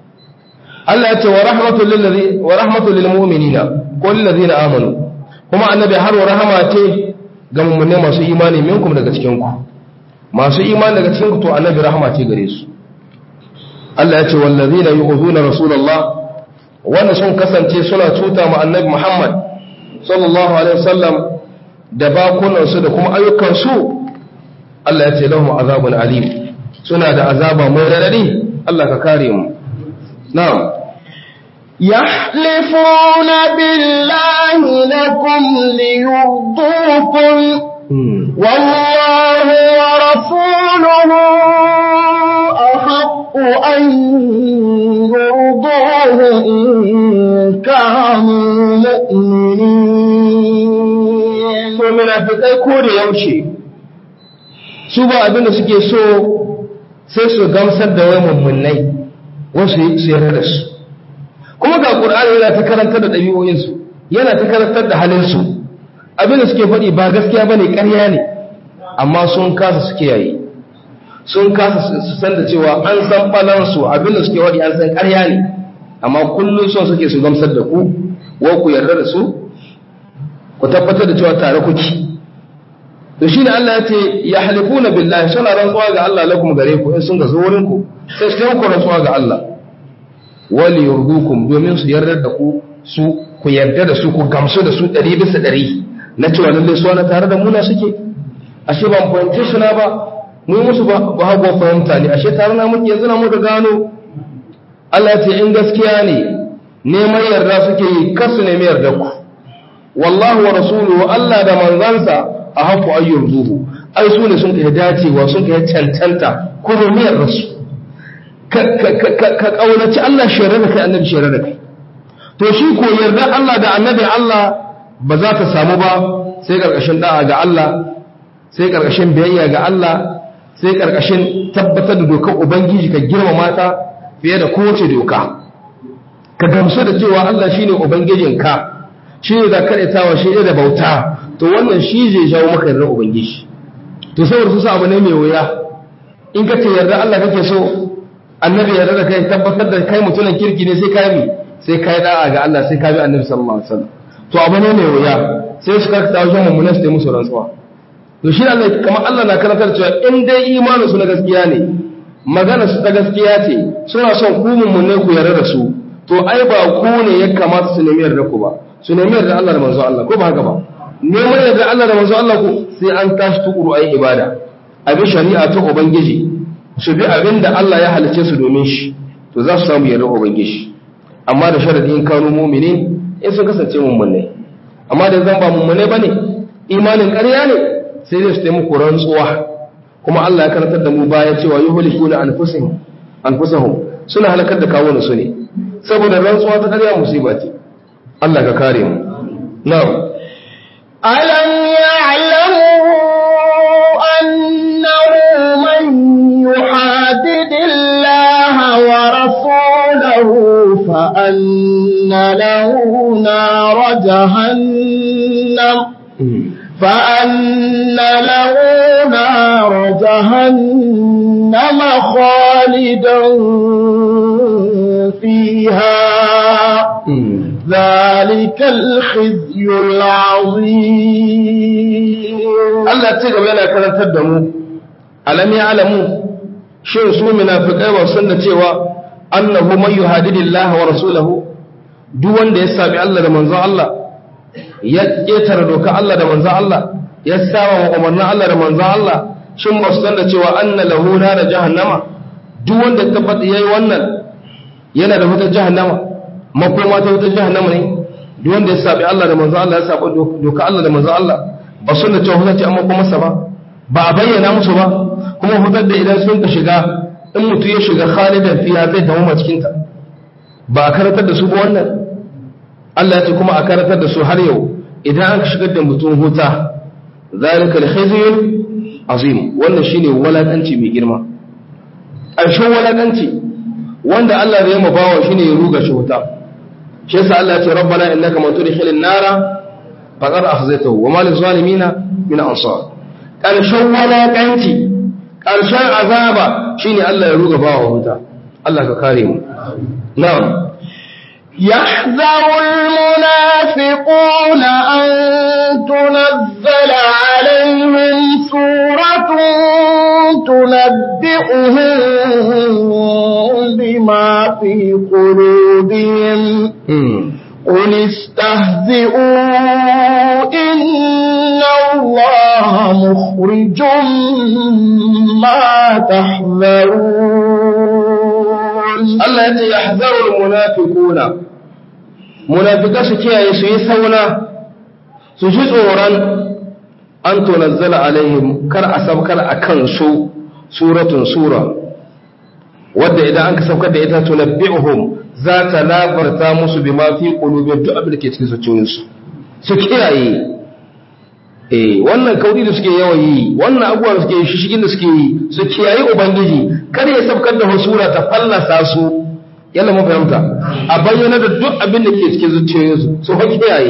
Allah ya ce wa rahmatul lil ladhi wa rahmatul lil mu'minina ko lil ladina amanu kuma annabi har wa rahama ce ga mu'minai masu imani minkum daga cikin ku masu imani daga cikin ku to annabi rahama ce gare su Allah ya ce wal ladina yu'zuna rasulullah wanda sun kasance suna cuta ma annabi Muhammad sallallahu alaihi wasallam da bakunansu da kuma ayyukansu Allah ya ce lahum azabun alim suna da azaba mai radadi Allah ka kare mu na'am يحلفون بالله لكم ليرضوكم والله ورسوله أحق أن يرضوه إن كانوا مؤمنين to munafikai ko da yaushe su ba abin da suke so sai su gamsar da wai mummunai wasu su yarda da su kuma ga Qur'ani yana ta karantar da ɗabi'o'insu yana ta karantar da halinsu abin da suke faɗi ba gaskiya bane ƙarya ne amma sun kasa su kiyaye sun kasa su san da cewa an san balansu abin da suke faɗi an san ƙarya ne amma kullum son suke su gamsar da ku wa ku yarda da su ku tabbatar da cewa tare kuke to shine Allah ya ce ya halifuna billahi suna rantsuwa ga Allah lakum gare ku in sun ga zo wurin ku sai su ku rantsuwa ga Allah wali yurdukum domin su yarda da ku su ku yarda da su ku gamsu da su ɗari bisa ɗari na cewa lalle su na tare da muna suke ashe ban fahimce su na ba mu musu ba ba hago fahimta ne ashe tare na muke yanzu na muka gano Allah ya ce in gaskiya ne neman yarda suke yi kasu nemi yarda ku wallahu wa rasuluhu Allah da manzansa a haku ayyur zuhu ai su ne sun kai dacewa sun kai cancanta ko nemi yarda su ka kaunaci Allah shirye da kai annabi shirye da kai to shi ko yarda Allah da annabi Allah ba za ta samu ba sai karkashin da'a ga Allah sai karkashin biyayya ga Allah sai karkashin tabbatar da dokar ubangiji ka girmama ta fiye da kowace doka ka gamsu da cewa Allah shine ubangijinka shine da karetawa shi da bauta to wannan shi zai jawo maka yarda ubangiji to saboda su abu ne mai wuya in ka ce yarda Allah kake so annabi yarda da kai tabbatar da kai mutumin kirki ne sai kai mi sai kai da'a ga Allah sai ka bi annabi sallallahu alaihi wasallam to abu ne mai wuya sai su karkata wajen mummunan su musu rantsuwa to shi Allah kamar Allah na karantar cewa in dai imanin su na gaskiya ne magana su ta gaskiya ce suna son ku mummune ku yarda da su to ai ba ku ne ya kamata su nemi yarda ku ba su nemi yarda Allah da manzo Allah ko ba haka ba neman yarda Allah da manzo Allah ku sai an tashi tukuru ayi ibada abi shari'a ta ubangiji su bi abin da Allah ya halice su domin shi to za su samu yarda ubangiji amma da sharadi in kanu mu'minin in sun kasance mummune amma da zan ba mummune bane imanin ƙarya ne sai dai su taimako rantsuwa kuma Allah ya karantar da mu baya cewa yuhlikuna anfusahum anfusahum suna halakar da kawunan su ne saboda rantsuwa ta ƙarya musiba ce Allah ka kare mu na'am ألم يعلموا أنه من يحادد الله ورسوله فأن له نار جهنم فأن له نار جهنم خالدا فيها ذلك الخزي العظيم Allah ce gaba yana karantar da mu alam ya alamu shin su munafiqai ba san da cewa annahu man yuhadidillahi wa rasulahu duk wanda ya sabi Allah da manzon Allah ya ketare doka Allah da manzon Allah ya saba wa umarnin Allah da manzon Allah shin ba su san da cewa anna lahu nar jahannama duk wanda ya tabbata yayi wannan yana da wutar jahannama makoma ta wutar jahannama ne duk wanda ya sabi Allah da manzon Allah ya saba doka Allah da manzon Allah ba sun da cewa hukunci amma kuma masa ba ba a bayyana musu ba kuma hutar da idan sun ka shiga in mutum ya shiga khalidan fiya zai dawo cikin ta ba a karatar da su ba wannan Allah ya ce kuma a karatar da su har yau idan an shigar da mutum huta zalika al-khizyun azim wannan shine walakanci mai girma ƙarshen walakanci wanda Allah zai mu bawa shine ya ruga shi huta shi yasa Allah ya ce rabbana innaka man tudkhilin nara faƙar a hazaita wa malin zalimina min ansar ƙarshen walaƙanci ƙarshen azaba shine Allah ya ruga bawa wuta Allah ka kare mu na'am يحذر المنافقون أن تنزل عليهم سورة تنبئهم بما في قلوبهم قل استهزئوا إن الله مخرج ما تحذرون Allah ya ce ya hazarul munafiquna munafika su kiyaye su yi sauna su ji tsoron an tunazzala alaihim kar a sabkar a kan su suratun sura wadda idan an ka saukar da ita tunabbi'uhum za ta labarta musu bima fi qulubihim duk abin da ke cikin zuciyoyinsu su kiyaye eh wannan kauri da suke yawan yi wannan abubuwa da suke yi shishigin da suke yi su kiyaye ubangiji kar ya sabkar da sura ta fallasa su yalla mun fahimta a bayyana da duk abin da ke cikin zuciyoyinsu su fa kiyaye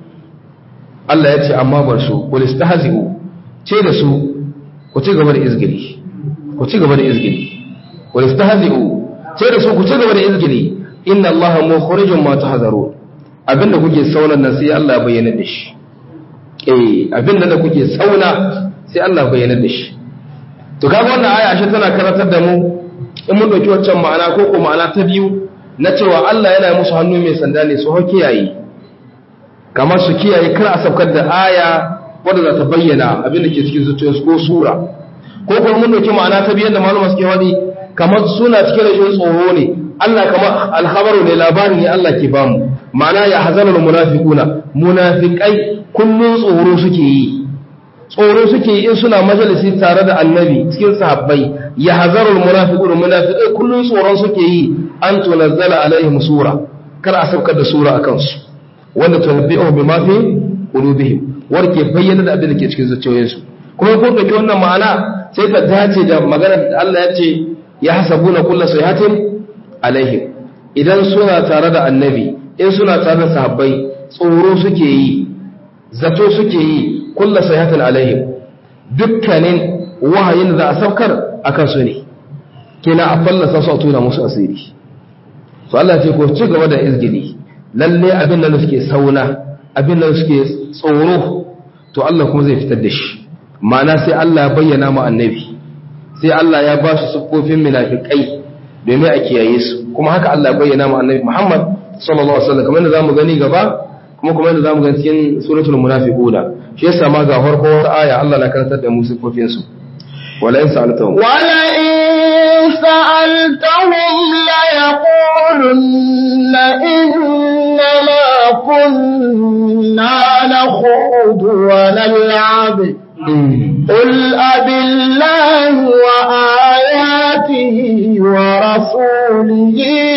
Allah ya ce amma bar su qul istahzi'u ce da su ku ci gaba da izgili ku ci gaba da izgili qul istahzi'u ce da su ku ci gaba da izgili inna Allah mukhrijum ma tahzarun abinda kuke sauna nan sai Allah ya bayyana da shi eh abinda da kuke sauna sai Allah ya bayyana da shi to kaga wannan aya shi tana karantar da mu in mun dauki waccan ma'ana ko ko ma'ana ta biyu na cewa Allah yana musu hannu mai sanda ne su hau kiyaye kamar su kiyaye kar a saukar da aya wadda za ta bayyana abin da ke cikin zuciyarsu ko sura ko kuma mun dauki ma'ana ta biyu da malama suke wadi kamar suna cikin rashin tsoro ne Allah kamar alhabaru ne labari ne Allah ke bamu ma'ana ya hazanul munafiquna munafiqai kullun tsoro suke yi tsoro suke yi in suna majalisi tare da annabi cikin sahabbai ya hazarul munafiqun munafiqai kullun tsoron suke yi an tunazzala alaihim sura kar a saukar da sura akan su wanda tunabbi'u bima fi qulubihim warke bayyana da abin da ke cikin zuciyoyinsu kuma ko dauki wannan ma'ana sai ta dace da magana da Allah ya ce ya hasabuna kullu sayhatin alaihim idan suna tare da annabi in suna tare da sahabbai tsoro suke yi zato suke yi kulla sayhatin alaihim dukkanin wahayin da za a saukar akan su ne kina a fallasa su a tuna musu asiri to Allah ce ko ci gaba da izgili lalle abin da suke sauna abin da suke tsoro to Allah kuma zai fitar da shi ma'ana sai Allah ya bayyana mu annabi sai Allah ya ba su siffofin munafikai domin a kiyaye su kuma haka Allah ya bayyana mu annabi Muhammad sallallahu alaihi wasallam kamar yadda zamu gani gaba kuma kuma yadda zamu gani cikin suratul munafiquna shi yasa ma ga farko wata aya Allah na karantar da mu siffofin su wala in sa'altahum wala in sa'altahum la yaqulunna inna ma kunna nakhudu wa nal'ab قل أبالله وآياته ورسوله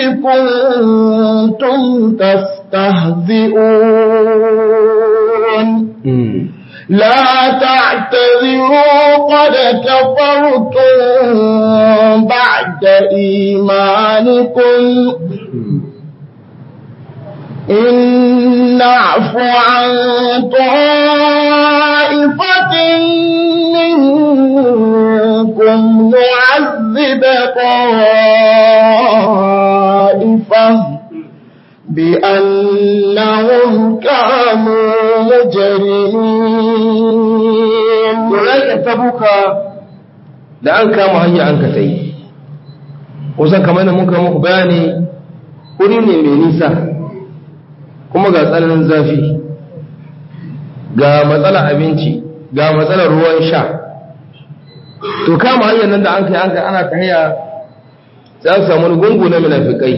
كنتم تستهزئون لا تعتذروا قد كفرتم بعد إيمانكم إن نعف عن طائفة منكم نعذب طائفة بأنهم كانوا مجرمين Tsoron tabuka da an kama hanya an ka tai, kusan kamar da muka muku bayani wuri ne mai nisa kuma ga tsananin zafi ga matsalar abinci ga matsalar ruwan sha to kama hanyar nan da an kai an kai ana ta hanya za su samu wani gungu na munafikai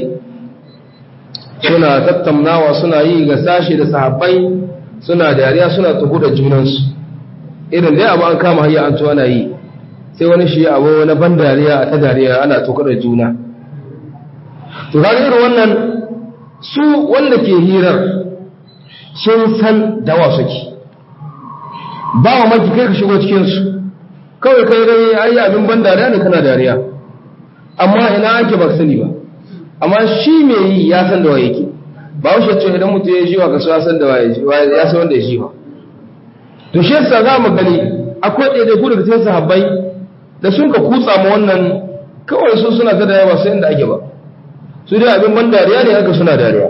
suna tattaunawa suna yi ga sashi da sahabbai suna dariya suna tuhu da junansu irin dai abu an kama hanyar an tuwa na yi sai wani shi abu na ban dariya a ta dariya ana tuka da juna to kaga irin wannan su wanda ke hirar sun san dawa suke ba wa maki kai ka shigo cikinsu kawai kai dai ayi abin ban dariya ne kana dariya amma ina ake ba sani ba amma shi mai yi ya san da wa yake ba wuce ce idan mutum ya jiwa ka so ya san da wa ya san wanda ya jiwa to shi yasa za mu gani akwai ɗaya da ku daga cikin sahabbai da sun ka kutsa ma wannan kawai su suna ta da yawa sai inda ake ba su dai abin ban dariya ne haka suna dariya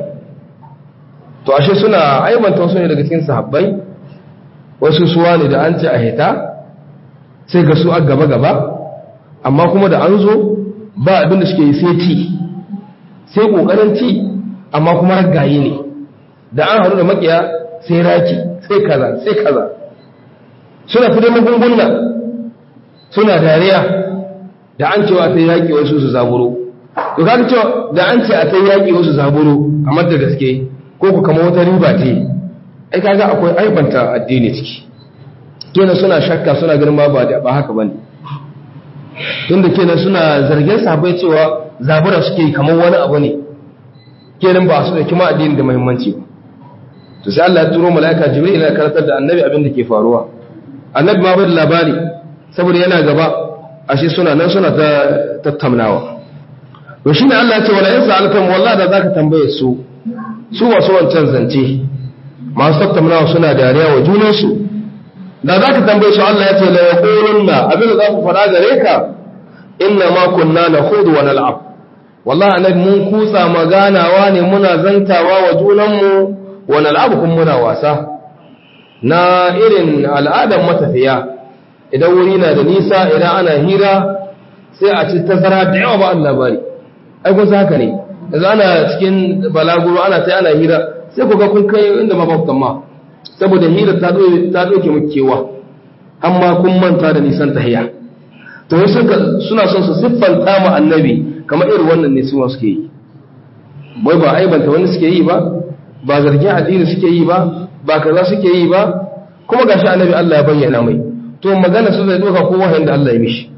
to ashe suna aibanta wasu ne daga cikin sahabbai wasu suwa ne da an ce a hita sai ga su a gaba gaba amma kuma da an zo ba abin da suke yi sai ci sai kokarin ci amma kuma ragaye ne da an haru da makiya sai raki sai kaza sai kaza suna fi da magunguna suna dariya da an cewa ta yaƙi wasu su zaburo to kaga cewa da an ce a ta yaƙi wasu zaburo kamar da gaske ko ku kama wata riba ce ai kaga akwai aibanta addini ciki kenan suna shakka suna ganin ba ba haka bane tunda kenan suna zargin sahabbai cewa zabura suke kamar wani abu ne kenan ba su da kima addini da muhimmanci ba to sai Allah ya turo malaika jibril ya karantar da annabi abin da ke faruwa annabi ma bai da labari saboda yana gaba ashe suna nan suna ta tattaunawa to shine Allah ya ce wala in sa'altum wallahi da zaka tambaye su su masu wancan zance masu tattaunawa suna dariya wa junansu da za ka tambaye su Allah ya ce la yaqulunna abin da za ku fara gare ka inna ma kunna nakhudu wa nal'ab wallahi annabi mun kusa maganawa ne muna zantawa wa junanmu wa nal'ab kun muna wasa na irin al'adan matafiya idan wuri na da nisa idan ana hira sai a ci tazara da yawa ba Allah bari ai kun haka ne yanzu ana cikin balaguro ana sai ana hira sai ku ga kun kai inda ma ba ku tamma saboda hira ta ɗauke muku kewa amma kun manta da nisan tahiya to wasu suna son su siffanta mu annabi kamar irin wannan ne suna suke yi bai ba aibanta wani suke yi ba ba zargin addini suke yi ba ba kaza suke yi ba kuma gashi annabi Allah ya bayyana mai to magana su zai doka ko wahayin da Allah ya mishi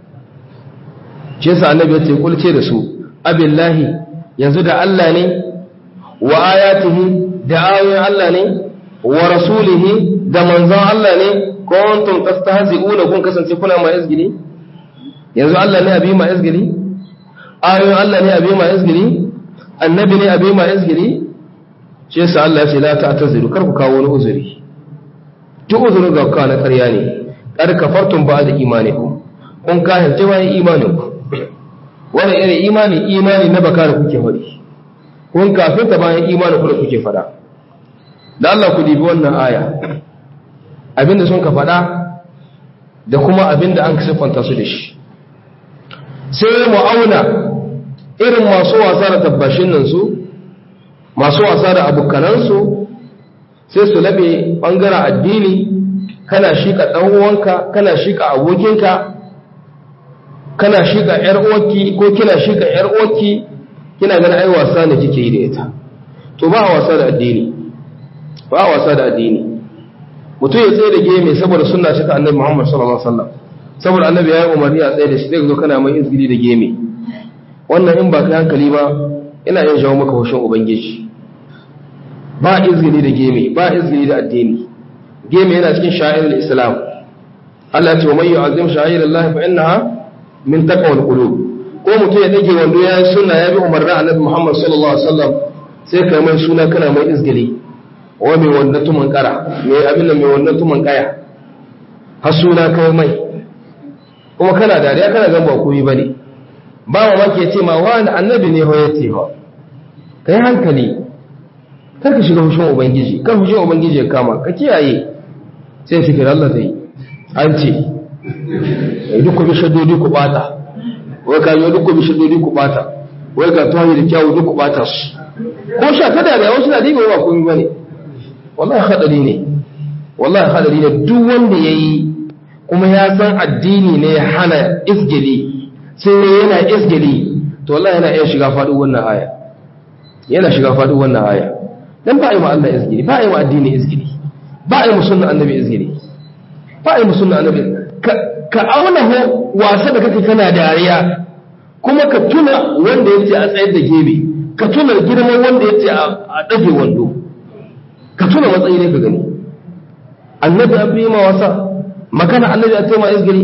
shi yasa annabi ya ce kulce da su abillahi yanzu da Allah ne wa ayatihi da ayoyin Allah ne wa rasulihi da manzon Allah ne kuntum tastahzi'una kun kasance kuna ma izgili yanzu Allah ne abi ma izgili ayoyin Allah ne abi ma izgili annabi ne abi ma izgili shi yasa Allah ya ce la ta'taziru kar ku kawo wani uzuri duk uzurin ga kana ƙarya ne kar kafartum ba da imanikum kun kahirce bayan imaninku wani irin imani imani na baka da kuke faɗi kun kafin ta bayan imani ku da kuke faɗa da Allah ku dibi wannan aya abinda sun ka faɗa da kuma abinda an siffanta su da shi sai mu auna irin masu wasa da tabbashin nan su masu wasa da abokanansu sai su labe ɓangaren addini kana shika ɗan uwanka kana shika abokinka kana shika ‘yar uwarki ko kina shika ‘yar uwarki kina ganin ai wasa ne kike yi da ita to ba a wasa da addini ba a wasa da addini mutum ya tsaye da geme saboda sunna ce ta annabi Muhammad sallallahu alaihi wasallam saboda annabi ya yi umarni a tsaye da shi zai zo kana mai izgili da geme wannan in ba kai hankali ba ina yin jawo maka hushin ubangiji ba izgili da geme ba izgili da addini geme yana cikin sha'irul islam Allah ya ce wa man yu'azzim sha'irallahi fa innaha min taqwal qulub ko mutum ya dage wando ya yi sunna ya bi umarnin annabi Muhammad sallallahu alaihi wasallam sai kai mai suna kana mai izgili wa mai wannan tuman kara mai abin da mai wannan tuman kaya har suna kai mai kuma kana dariya kana gan ba komai bane ba mamaki ya ce ma wani annabi ne ho yace ba kai hankali kar ka shiga hushin ubangiji kar hushin ubangiji ya kama ka kiyaye sai fikir Allah zai an ce duk ku bi shaddodi ku bata wai ka yi duk ku bi shaddodi ku bata wai ka tuwa da kyawu duk ku bata su ko sha ta da wasu na diba ba komai bane wallahi hadari ne wallahi hadari ne duk wanda yayi kuma ya san addini ne ya hana isgili sai yana isgili to wallahi yana iya shiga faɗin wannan aya yana shiga faɗin wannan aya dan ba a yi wa Allah isgili ba a yi wa addini isgili ba a yi musulman annabi isgili ba a yi musulman annabi ka auna ho wasa da kake kana dariya kuma ka tuna wanda yace a tsayar da gebe ka tuna girman wanda yace a dage wando ka tuna matsayi ne ka gani annabi an bi ma wasa magana annabi a taima izgiri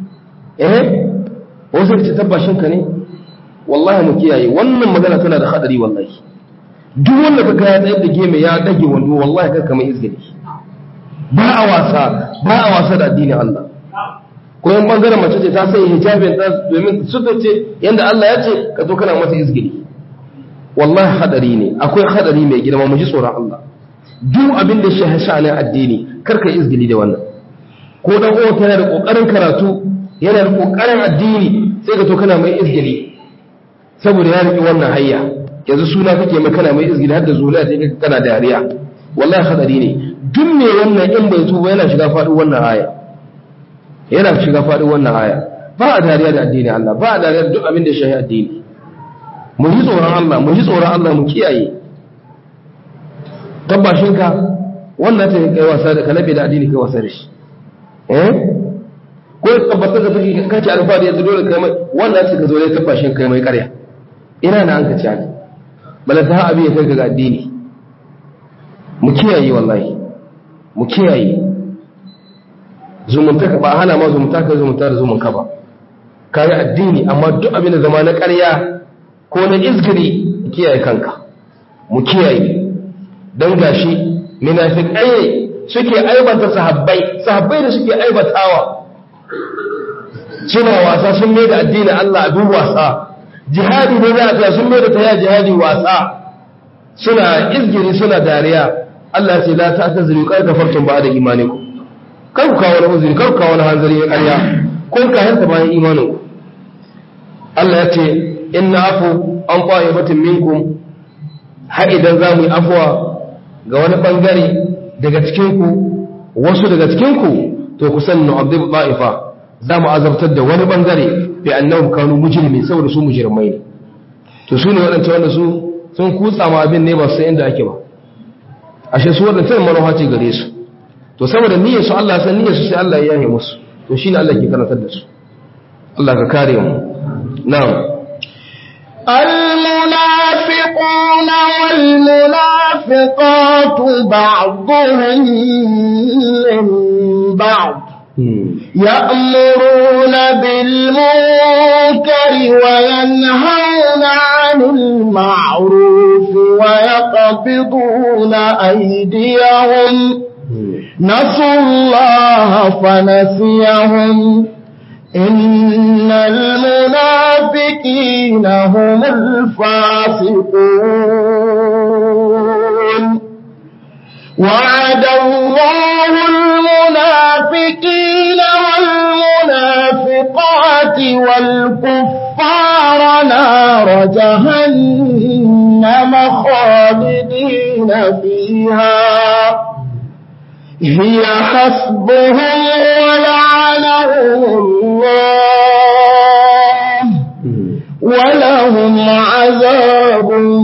eh wasu ce tabbashin ka ne wallahi mu kiyaye wannan magana tana da hadari wallahi duk wanda ka ya tsayar da geme ya dage wando wallahi kar ka mai izgiri ba a wasa ba a wasa da addinin Allah ko yan bangaren mace ce ta sai hijabin ta domin suka ce yanda Allah ya ce ka zo kana mata izgiri wallahi hadari ne akwai hadari mai girma mu ji tsoron Allah duk abin da shi sha'anin addini kar ka izgili da wannan ko dan uwa kana da kokarin karatu yana da kokarin addini sai ka to kana mai izgili saboda ya riki wannan hayya yanzu suna kake mai kana mai izgili har da zuliya sai kana dariya wallahi hadari ne duk me wannan in bai tuba yana shiga fadin wannan aya yana shiga fadin wannan aya ba a dariya da addini Allah ba a dariya da duk abin da shi addini mu ji tsoron Allah mu ji tsoron Allah mu kiyaye tabbashinka wannan ta kai wasa da kalabe da addini kai wasa da shi eh ko tabbatar da kake kace alfadi yanzu dole kai mai wannan ta ka zo dai tabbashin kai mai ƙarya ina na an ka ci haka bala ta abi ya kai ga addini mu kiyaye wallahi mu kiyaye zumunta ba hana ma zumunta ka zumunta da zumunka ba kai addini amma duk abin da zama na ƙarya ko na izgiri kiyaye kanka mu kiyaye don gashi munafiqai suke aibata sahabbai sahabbai da suke aibatawa suna wasa sun mai da addinin Allah abin wasa jihadi ne za a sun mai da ta ya jihadi wasa suna izgiri suna dariya Allah ya ce la ta ta zuri kar kafartum ba da imaniku kar ku kawo wani uzuri kar ku kawo wani hanzari ya ƙarya kun ka hanta bayan imanin Allah ya ce inna afu an kwaye batun minkum har idan za mu yi afuwa ga wani bangare daga cikinku wasu daga cikinku to ku sani na abdu ba'ifa za mu azabtar da wani bangare bi annahum kanu mujrimin saboda su mujrimai ne to su ne waɗanda wanda su sun kutsa ma abin ne ba su inda ake ba ashe su waɗanda tana manuwa ce gare su to saboda niyyar su Allah san niyyar su sai Allah ya yi musu to shine Allah ke karantar da su Allah ka kare mu na'am المنافقون والمنافقات بعضهم من بعض يأمرون بالمنكر وينهون عن المعروف ويقبضون أيديهم نسوا الله فنسيهم إن المنافقين هم الفاسقون وعد الله المنافقين والمنافقات والكفار نار جهنم خالدين فيها هي حسبهم ولعنهم الله ولهم عذاب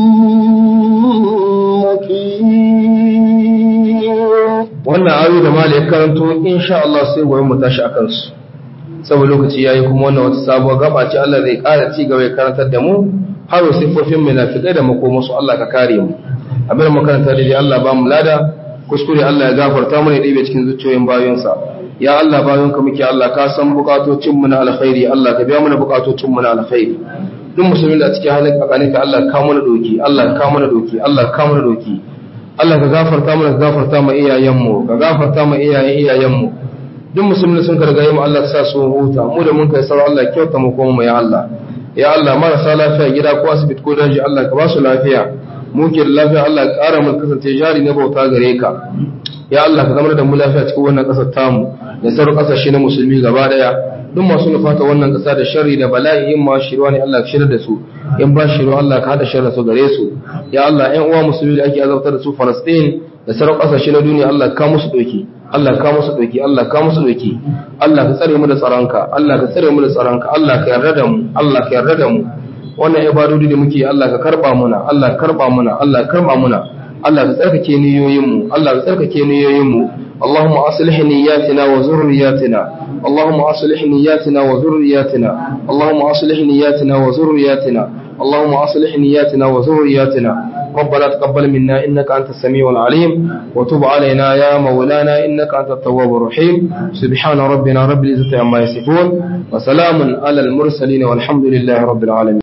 مقيم wannan ayoyi da malai karanto insha Allah sai gobe mu tashi akan su saboda lokaci yayi kuma wannan wata sabuwar gaba ce Allah zai ƙara ci gaba ya karantar da mu har sifofin munafikai da makoma su Allah ka kare mu abin makaranta da dai Allah ba mu lada kuskure Allah ya gafarta mana ɗibe cikin zuciyoyin bayonsa ya Allah bayonka muke Allah ka san bukatocin mu na alkhairi Allah ka biya mana bukatocin mu na alkhairi duk musulmin da cikin halin kakanika Allah ka mana doki Allah ka mana doki Allah ka mana doki Allah ka gafarta mana ka gafarta ma iyayenmu ka gafarta ma iyayen iyayenmu duk musulmin sun karga mu Allah ka sa su huta mu da mun kai sarau Allah kyauta mu kuma ya Allah ya Allah marasa lafiya gida ko asibiti ko daji Allah ka ba su lafiya muke da lafiya Allah ka ƙara mu kasance jari na bauta gare ka ya Allah ka zama da mu lafiya cikin wannan ƙasar tamu da sauran ƙasashe na musulmi gaba daya duk masu nufata wannan ƙasa da sharri da bala'i in ma shirwa ne Allah ka shirya da su in ba shirwa Allah ka hada sharri su gare su ya Allah ƴan uwa musulmi da ake azabtar da su Palestine da sauran ƙasashe na duniya Allah ka musu doki Allah ka musu doki Allah ka musu doki Allah ka tsare mu da tsaronka Allah ka tsare mu da tsaronka Allah ka yarda da mu Allah ka yarda da mu wannan ibadodi da muke Allah ka karba muna Allah ka karba muna Allah ka karba muna Allah ka tsarkake niyoyinmu Allah ka tsarkake niyoyinmu اللهم أصلح نياتنا وذرياتنا اللهم أصلح نياتنا وذرياتنا اللهم أصلح نياتنا وذرياتنا اللهم أصلح نياتنا وذرياتنا ربنا تقبل منا إنك أنت السميع العليم وتب علينا يا مولانا إنك أنت التواب الرحيم سبحان ربنا رب العزة عما يصفون وسلام على المرسلين والحمد لله رب العالمين